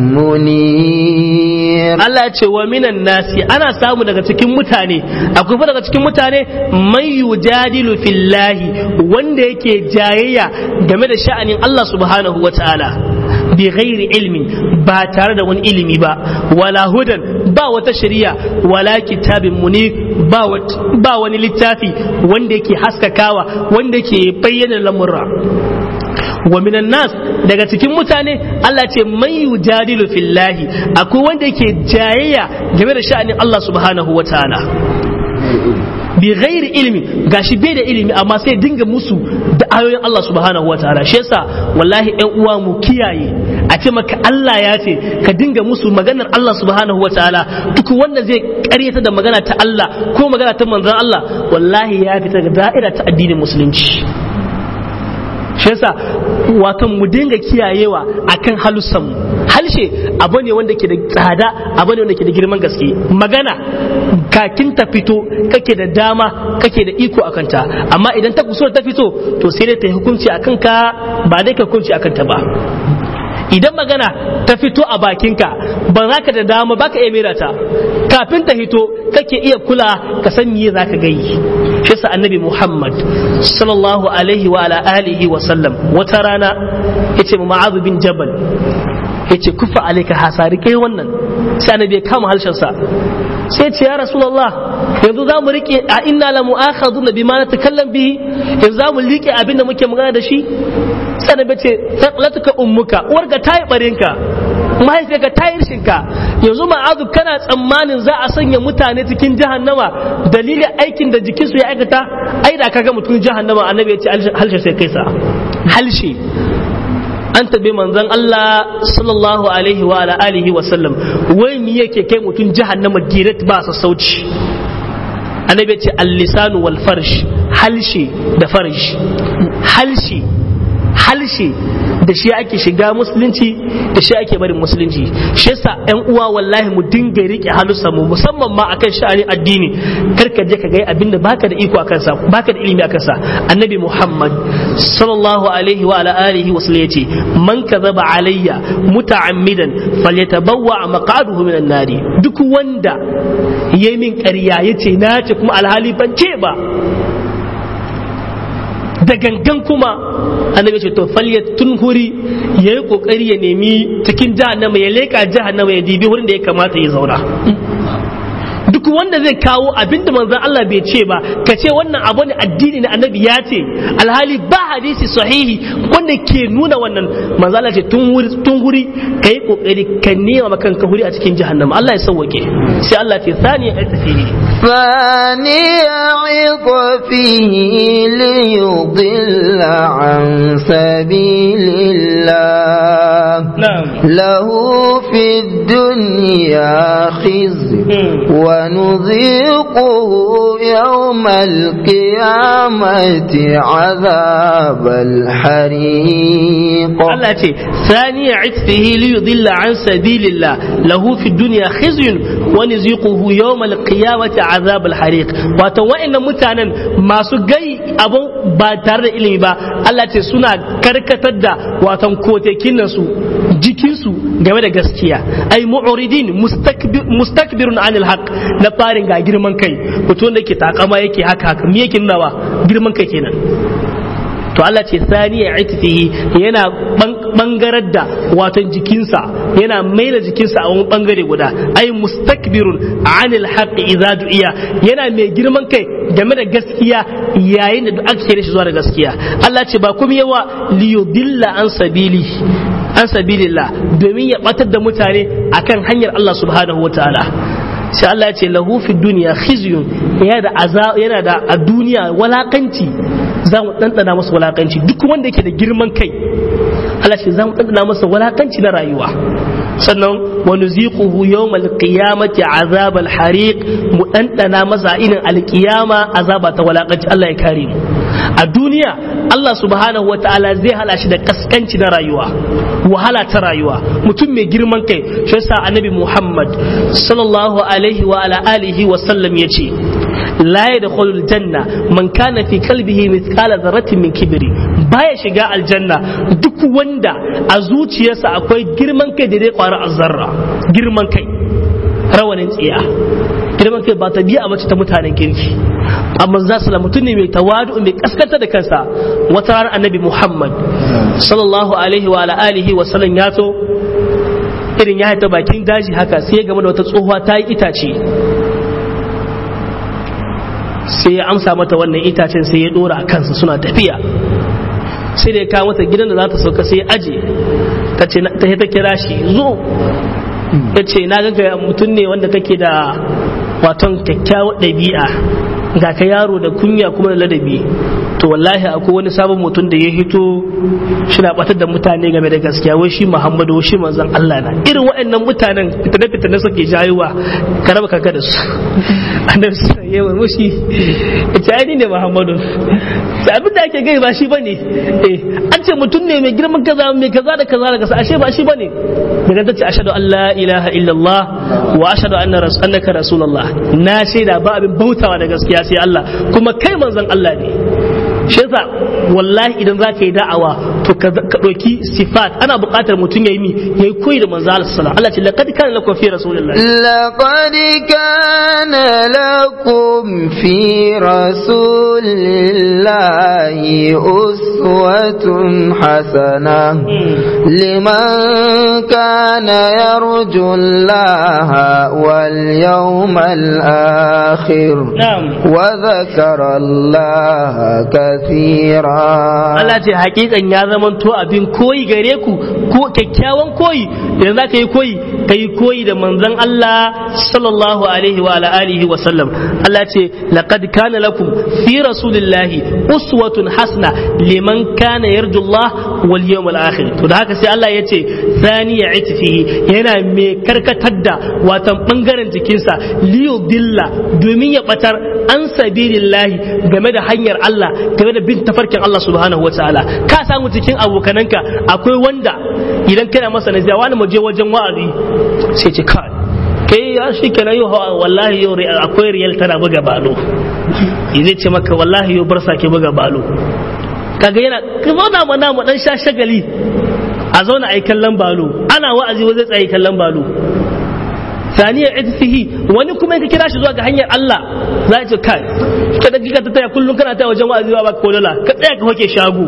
منير Allah ce wa minan nasi ana samu daga cikin mutane akwai fa daga cikin mutane man yujadilu fillahi wanda yake jayayya game da sha'anin Allah subhanahu wataala bi ghairi ilmin ba tare da wani ilimi ba wala hudan ba wata shari'a wala kitabin munir ba wat- ba wani littafi wanda yake haskakawa wanda yake bayyana lamurra wa minan nas daga cikin mutane Allah ce man yujadilu fillahi akwai wanda yake jayayya game da sha'anin Allah subhanahu wataala bi ghairi ilmi gashi bai da ilimi amma sai dinga musu da ayoyin Allah subhanahu wataala shi yasa wallahi ƴan uwa mu kiyaye a ce maka Allah ya ce ka dinga musu maganar Allah subhanahu wataala duk wanda zai karyata da magana ta Allah ko magana ta manzon Allah wallahi ya fita daga da'ira ta addinin musulunci shi yasa wato mu dinga kiyayewa akan halussan mu halshe abu ne wanda ke da tsada abu ne wanda ke da girman gaske magana kakin ta fito kake da dama kake da iko akan ta amma idan ta kuso ta fito to sai dai ta yi hukunci akan ka ba dai ka hukunci akan ta ba idan magana ta fito a bakinka ba za ka da dama ba ka iya mera ta kafin ta hito kake iya kula ka san me za ka gayi shi sa annabi muhammad sallallahu alaihi wa ala alihi wa sallam wata rana yace mu ma'azu bin jabal yace kufa alaika hasari kai wannan sai annabi ya kama harshen sa sai ce ya rasulullah yanzu za mu rike a inna la mu'akhaduna bima natakallam bihi yanzu za mu rike abin da muke magana da shi sai annabi ce latuka ummuka uwarka tayi barinka mahaifiyarka ta yi rishinka yanzu ma'azu kana tsammanin za a sanya mutane cikin jahannama dalilin aikin da jikinsu ya aikata ai da kaga mutum jahannama annabi ya ce halshe sai kai sa halshe an tabe manzon Allah sallallahu alaihi wa ala alihi wa sallam wai me yake kai mutum jahannama direct ba sassauci annabi ya ce al-lisanu wal farsh halshe da farsh halshe halshe da shi ake shiga musulunci da shi ake barin musulunci shi yasa yan uwa wallahi mu dinga rike halussa mu musamman ma akan sha'anin addini kar ka je ka ga abinda baka da iko akan sa baka da ilimi akan sa annabi muhammad sallallahu alaihi wa ala alihi wa sallam yace man kadhaba alayya muta'ammidan falyatabawwa maq'aduhu minan nari duk wanda yayi min ƙarya yace na ce kuma alhali ban ce ba da gangan kuma annabi ce to falya tun huri ya yi kokari ya nemi cikin jahannama ya leka jahannama ya dibi wurin da ya kamata ya zauna duk wanda zai kawo abinda manzon Allah bai ce ba ka ce wannan abu ne addini na annabi ya ce alhali ba hadisi sahihi wanda ke nuna wannan manzon Allah ce tun wuri tun huri kai kokari ka nema maka ka huri a cikin jahannama Allah ya sauwake sai Allah ce sani ya tafihi ثاني عطفه ليضل عن سبيل الله نعم له في الدنيا خزي ونذيقه يوم القيامة عذاب الحريق Allah ce sani ya itfihi li yudilla an sabilillah lahu fi dunya khizyun wa nuziquhu yawm al-qiyamati azab al-hariq wato wa'annan mutanen masu gai abun ba tare da ilimi ba Allah ce suna karkatar da watan kotekin nan su jikin su game da gaskiya ai mu'ridin mustakbirun anil haqq na farin ga girman kai mutum da ke takama yake haka haka me yake nunawa girman kai kenan to Allah ce sani ya itifihi yana bangarar da watan jikinsa yana maida jikinsa a wani bangare guda ai mustakbirun anil haqqi idza du'iya yana mai girman kai game da gaskiya yayin da duk aka kire shi zuwa da gaskiya Allah ce ba kuma yawa liyudilla an sabili an sabilillah domin ya batar da mutane akan hanyar Allah subhanahu wataala sai Allah ya ce lahu fi duniya khizyun yana da yana da a duniya walakanci za mu ɗanɗana masa walakanci duk wanda yake da girman kai Allah ce za mu ɗanɗana masa walakanci na rayuwa sannan wa nuziquhu yawmal qiyamati azab al hariq mu ɗanɗana masa inin alqiyama azaba ta walakanci Allah ya kare mu a duniya Allah subhanahu wa ta'ala zai hala shi da kaskanci na rayuwa wahala ta rayuwa mutum mai girman kai shi yasa annabi Muhammad sallallahu alaihi wa ala alihi wa sallam yace la yadkhulul janna man kana fi qalbihi mithqala dharratin min kibri baya shiga aljanna duk wanda a zuciyarsa akwai girman kai da dai kwara azzarra girman kai rawanin tsiya girman kai ba tabi'a bace ta mutanen kirki amma za su mutum ne mai tawadu mai kaskanta da kansa wata ranar annabi muhammad sallallahu alaihi wa ala alihi wa sallam ya to irin ya haita bakin daji haka sai ya game da wata tsohuwa ta yi itace sai ya amsa mata wannan itacen sai ya dora a kansa suna tafiya sai da ya kawo mata gidan da za ta sauka sai ya aje ta ce ta kira shi zo ya ce na ga mutum ne wanda kake da waton kyakkyawar ɗabi'a ga ka yaro da kunya kuma da ladabi to wallahi akwai wani sabon mutum da ya hito shi na batar da mutane game da gaskiya wai shi muhammadu shi manzon Allah na irin waɗannan mutanen fitane fitane suke jayowa ka raba kanka da su annabi sai ya wai mushi ita ai ne muhammadu sai abin da ake gai ba shi bane eh an ce mutum ne mai girman kaza mai kaza da kaza da kaza ashe ba shi bane daga ta ce ashhadu an la ilaha illallah wa ashhadu anna annaka rasulullah na shaida ba abin bautawa da gaskiya sai Allah kuma kai manzon Allah ne shi yasa wallahi idan za ka yi da'awa to ka ɗauki sifat ana buƙatar mutum ya yi mi ya yi koyi da manzo Allah sallallahu Allah ce laqad kana lakum fi rasulillahi لقد كان لكم في رسول الله أسوة حسنة لمن كان يرجو الله واليوم الآخر na'am وذكر الله كثيرا Allah ce hakikan ya zamanto abin koyi gare ku ko kyakkyawan koyi idan za ka yi koyi ka yi koyi da manzon Allah sallallahu alaihi wa ala alihi wa sallam Allah ce laqad kana lakum fi rasulillahi uswatun hasana liman kana yarju Allah wal yawmal akhir to da haka sai Allah ya ce thaniya itfihi yana mai karkatar da watan bangaren jikinsa liyudilla domin ya batar an sabilillahi game da hanyar Allah game da bin tafarkin Allah subhanahu wataala ka samu cikin abokananka akwai wanda idan kana masa nasiha wani mu je wajen wa'azi sai ce kai kai ya shi kenan yau wallahi yau akwai riyal tana buga balo zai ce maka wallahi yau barsa ke buga balo kaga yana ka zauna mana mu dan sha shagali a zauna a yi kallon balo ana wa'azi wa zai tsaye kallon balo saniya itfihi wani kuma ka kira shi zuwa ga hanyar Allah za a ce kai ka da kika ta taya kullum kana taya wajen wa'azi ba ko dala ka tsaya ka hoke shago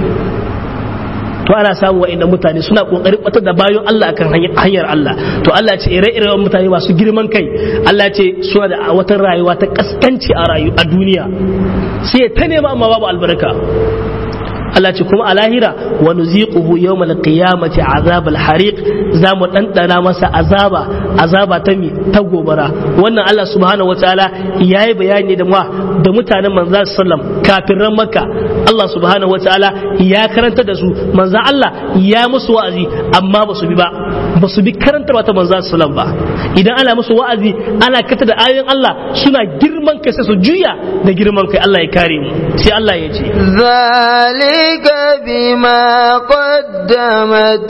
to ana samu wa'annan mutane suna kokarin batar da bayan Allah akan hanyar Allah to Allah ce ire-iren mutane masu girman kai Allah ce suna da wata rayuwa ta kaskanci a rayu a duniya sai ta nema amma babu albarka Allah ce kuma a lahira wa nuziquhu yawmal qiyamati azab al-hariq za mu dandana masa azaba azaba ta mi ta gobara wannan Allah subhanahu wataala yayi bayani da ma da mutanen manzo sallam kafiran makka Allah subhanahu wataala ya karanta da su manzo Allah ya musu wa'azi amma ba su bi ba ba su bi karantarwa ta manzo sallam ba idan ana musu wa'azi ana kata da ayoyin Allah suna girman kai sai su juya da girman kai Allah ya kare mu sai Allah ya ce ذلك بما قدمت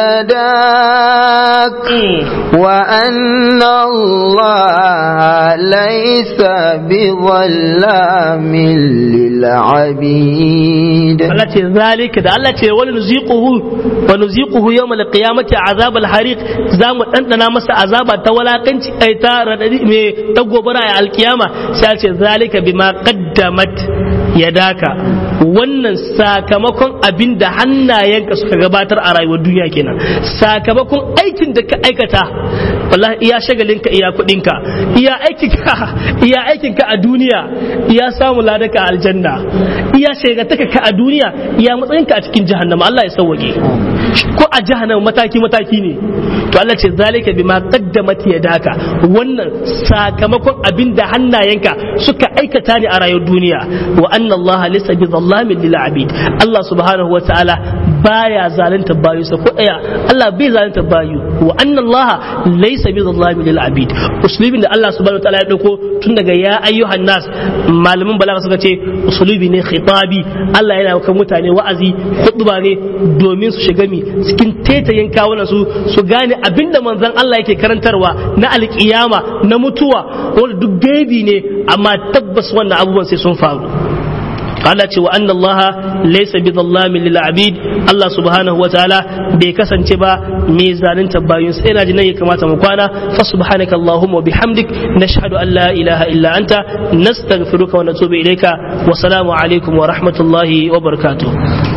يداك وأن الله ليس بظلام للعبيد Allah ce zalika da Allah ce wani nuziquhu wa nuziquhu yawmal qiyamati azab al hariq za mu dandana masa azaba ta walakanci ai ta radadi me ta gobara a alkiyama sai ce zalika bima qaddamat yadaka wannan sakamakon abin da hannayenka suka gabatar a rayuwar duniya kenan sakamakon aikin da ka aikata wallahi iya shagalinka iya kudinka iya aikinka iya aikinka a duniya iya samu ladaka a aljanna iya shagataka ka a duniya iya matsayinka a cikin jahannama Allah ya sauwage ko a jahannama mataki mataki ne to Allah ce zalika bima qaddamat yadaka wannan sakamakon abin da hannayenka suka aikata ne a rayuwar duniya wa anna Allah laysa bi zallamin lil abid Allah subhanahu wa ta'ala baya zalunta bayu sa ko daya Allah bai zalunta bayu wa anna Allah laysa bi zallamin lil abid uslubin da Allah subhanahu wa ta'ala ya dauko tun daga ya ayyuhan nas malamin balaga suka ce uslubi ne khitabi Allah yana kan mutane wa'azi khutba ne domin su shiga mi cikin tetayen kawunan su su gane abinda manzon Allah yake karantarwa na alkiyama na mutuwa wanda duk gaibi ne amma tabbas wannan abubuwan sai sun faru Allah ce wa anna Allah laysa bi dhallamin lil abid Allah subhanahu wa ta'ala bai kasance ba mai zalunta bayin sai ina ji nan ya kamata mu kwana fa subhanaka allahumma wa bihamdik nashhadu an la ilaha illa anta nastaghfiruka wa natubu ilayka wa salamu alaikum wa rahmatullahi wa barakatuh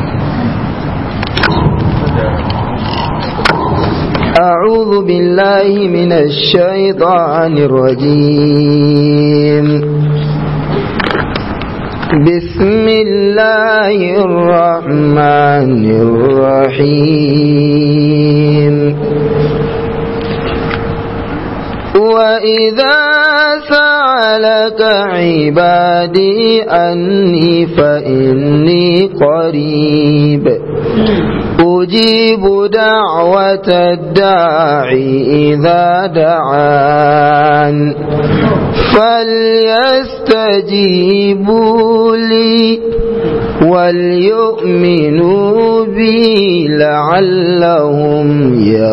أعوذ بالله من الشيطان الرجيم بسم الله الرحمن الرحيم وإذا سألك عبادي أني فإني قريب أجيب دعوة الداعي إذا دعان فليستجيبوا لي وليؤمنوا بي لعلهم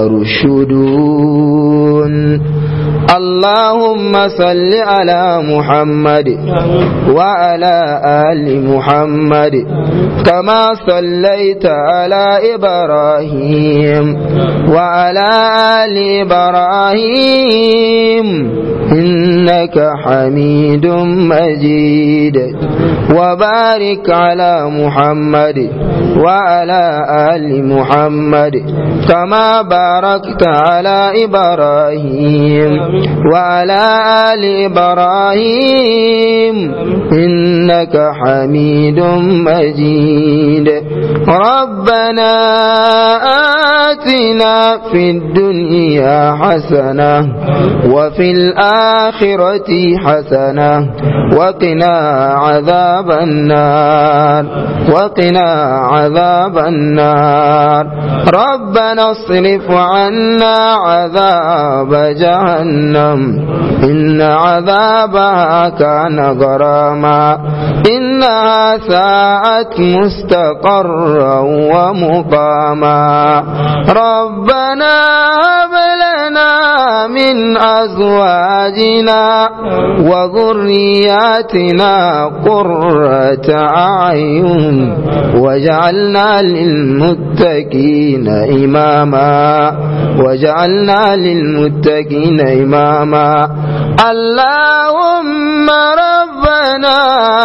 يرشدون اللهم صل على محمد وعلى آل محمد كما صليت على إبراهيم وعلى آل إبراهيم إنك حميد مجيد وبارك على محمد وعلى آل محمد كما باركت على إبراهيم وعلى آل إبراهيم إنك حميد مجيد ربنا آتنا في الدنيا حسنة وفي الآخرة حسنة وقنا عذاب النار وقنا عذاب النار ربنا اصرف عنا عذاب جهنم إن عذابها كان غراما إنها ساءت مستقرا ومقاما ربنا هب لنا من أزواجنا وذرياتنا قرة أعين وجعلنا للمتقين إماما وجعلنا للمتقين إماما اللهم ربنا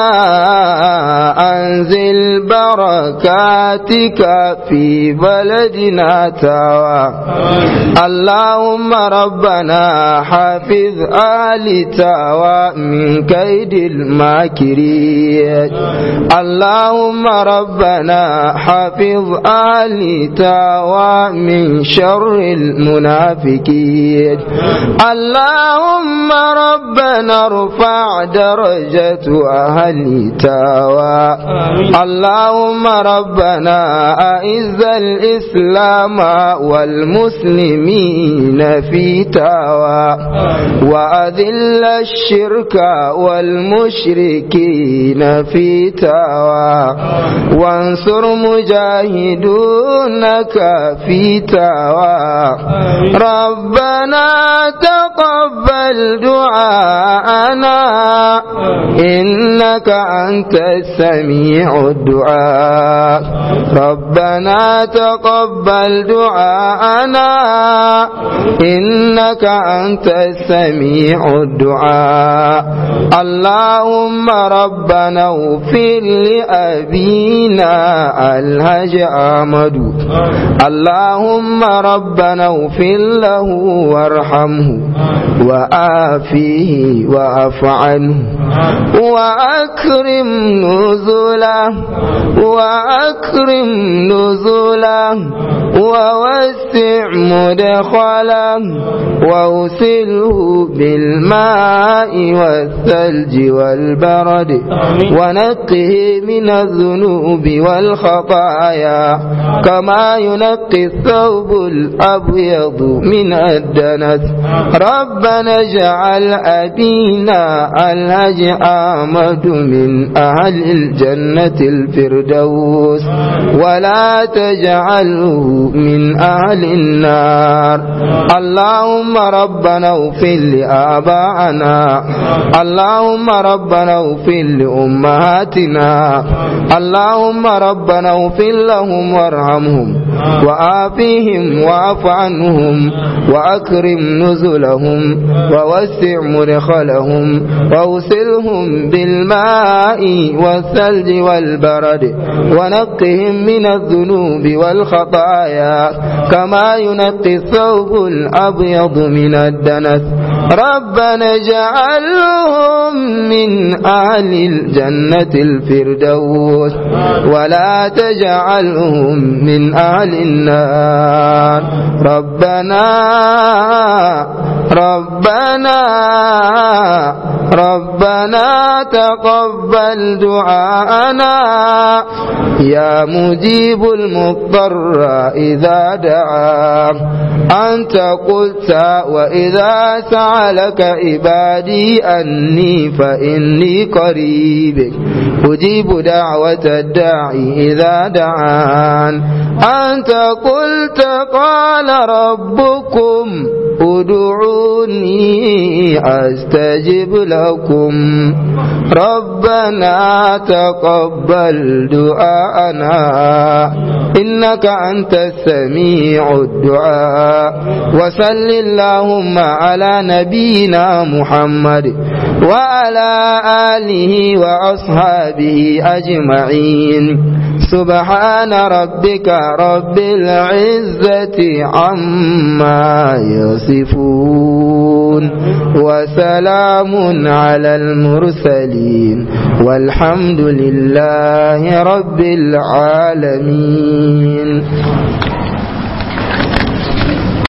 أنزل بركاتك في بلدنا تاوى اللهم ربنا حافظ آل تاوى من كيد الماكرين اللهم ربنا حافظ آل تاوى من شر المنافقين اللهم ربنا ارفع درجة أهل تاوى اللهم ربنا أعز الإسلام والمسلمين في تاوى وأذل الشرك والمشركين في تاوى وانصر مجاهدونك في تاوى ربنا تقبل دعاءنا إنك أنت السميع الدعاء ربنا تقبل دعاءنا إنك أنت السميع الدعاء اللهم ربنا اغفر لأبينا الهج أحمد اللهم ربنا اغفر له وارحمه وآفيه وأف عنه وأكرم نزله وأكرم نزله ووسع مدخله وأسله بالماء والثلج والبرد ونقه من الذنوب والخطايا كما ينقي الثوب الأبيض من الدنس ربنا اجعل أبينا الهج آمد من أهل الجنة الفردوس ولا تجعله من أهل النار اللهم ربنا اغفر لآبائنا اللهم ربنا اغفر لأمهاتنا اللهم ربنا اغفر لهم وارحمهم وآفيهم واعف عنهم وأكرم نزلهم ووسع مدخلهم وأوسلهم بالماء والثلج والبرد ونقهم من الذنوب والخطايا كما ينقي الثوب الأبيض من الدنس ربنا اجعلهم من أهل الجنة الفردوس ولا تجعلهم من أهل النار ربنا ربنا ربنا تقبل دعاءنا يا مجيب المضطر إذا دعا أنت قلت وإذا سألك عبادي أني فإني قريب أجيب دعوة الداعي إذا دعان أنت قلت قال ربكم ادعوني أستجب لكم ربنا تقبل دعاءنا إنك أنت السميع الدعاء وصل اللهم على نبينا محمد وعلى آله وأصحابه أجمعين سبحان ربك رب العزة عما يصفون وسلام على المرسلين والحمد لله رب العالمين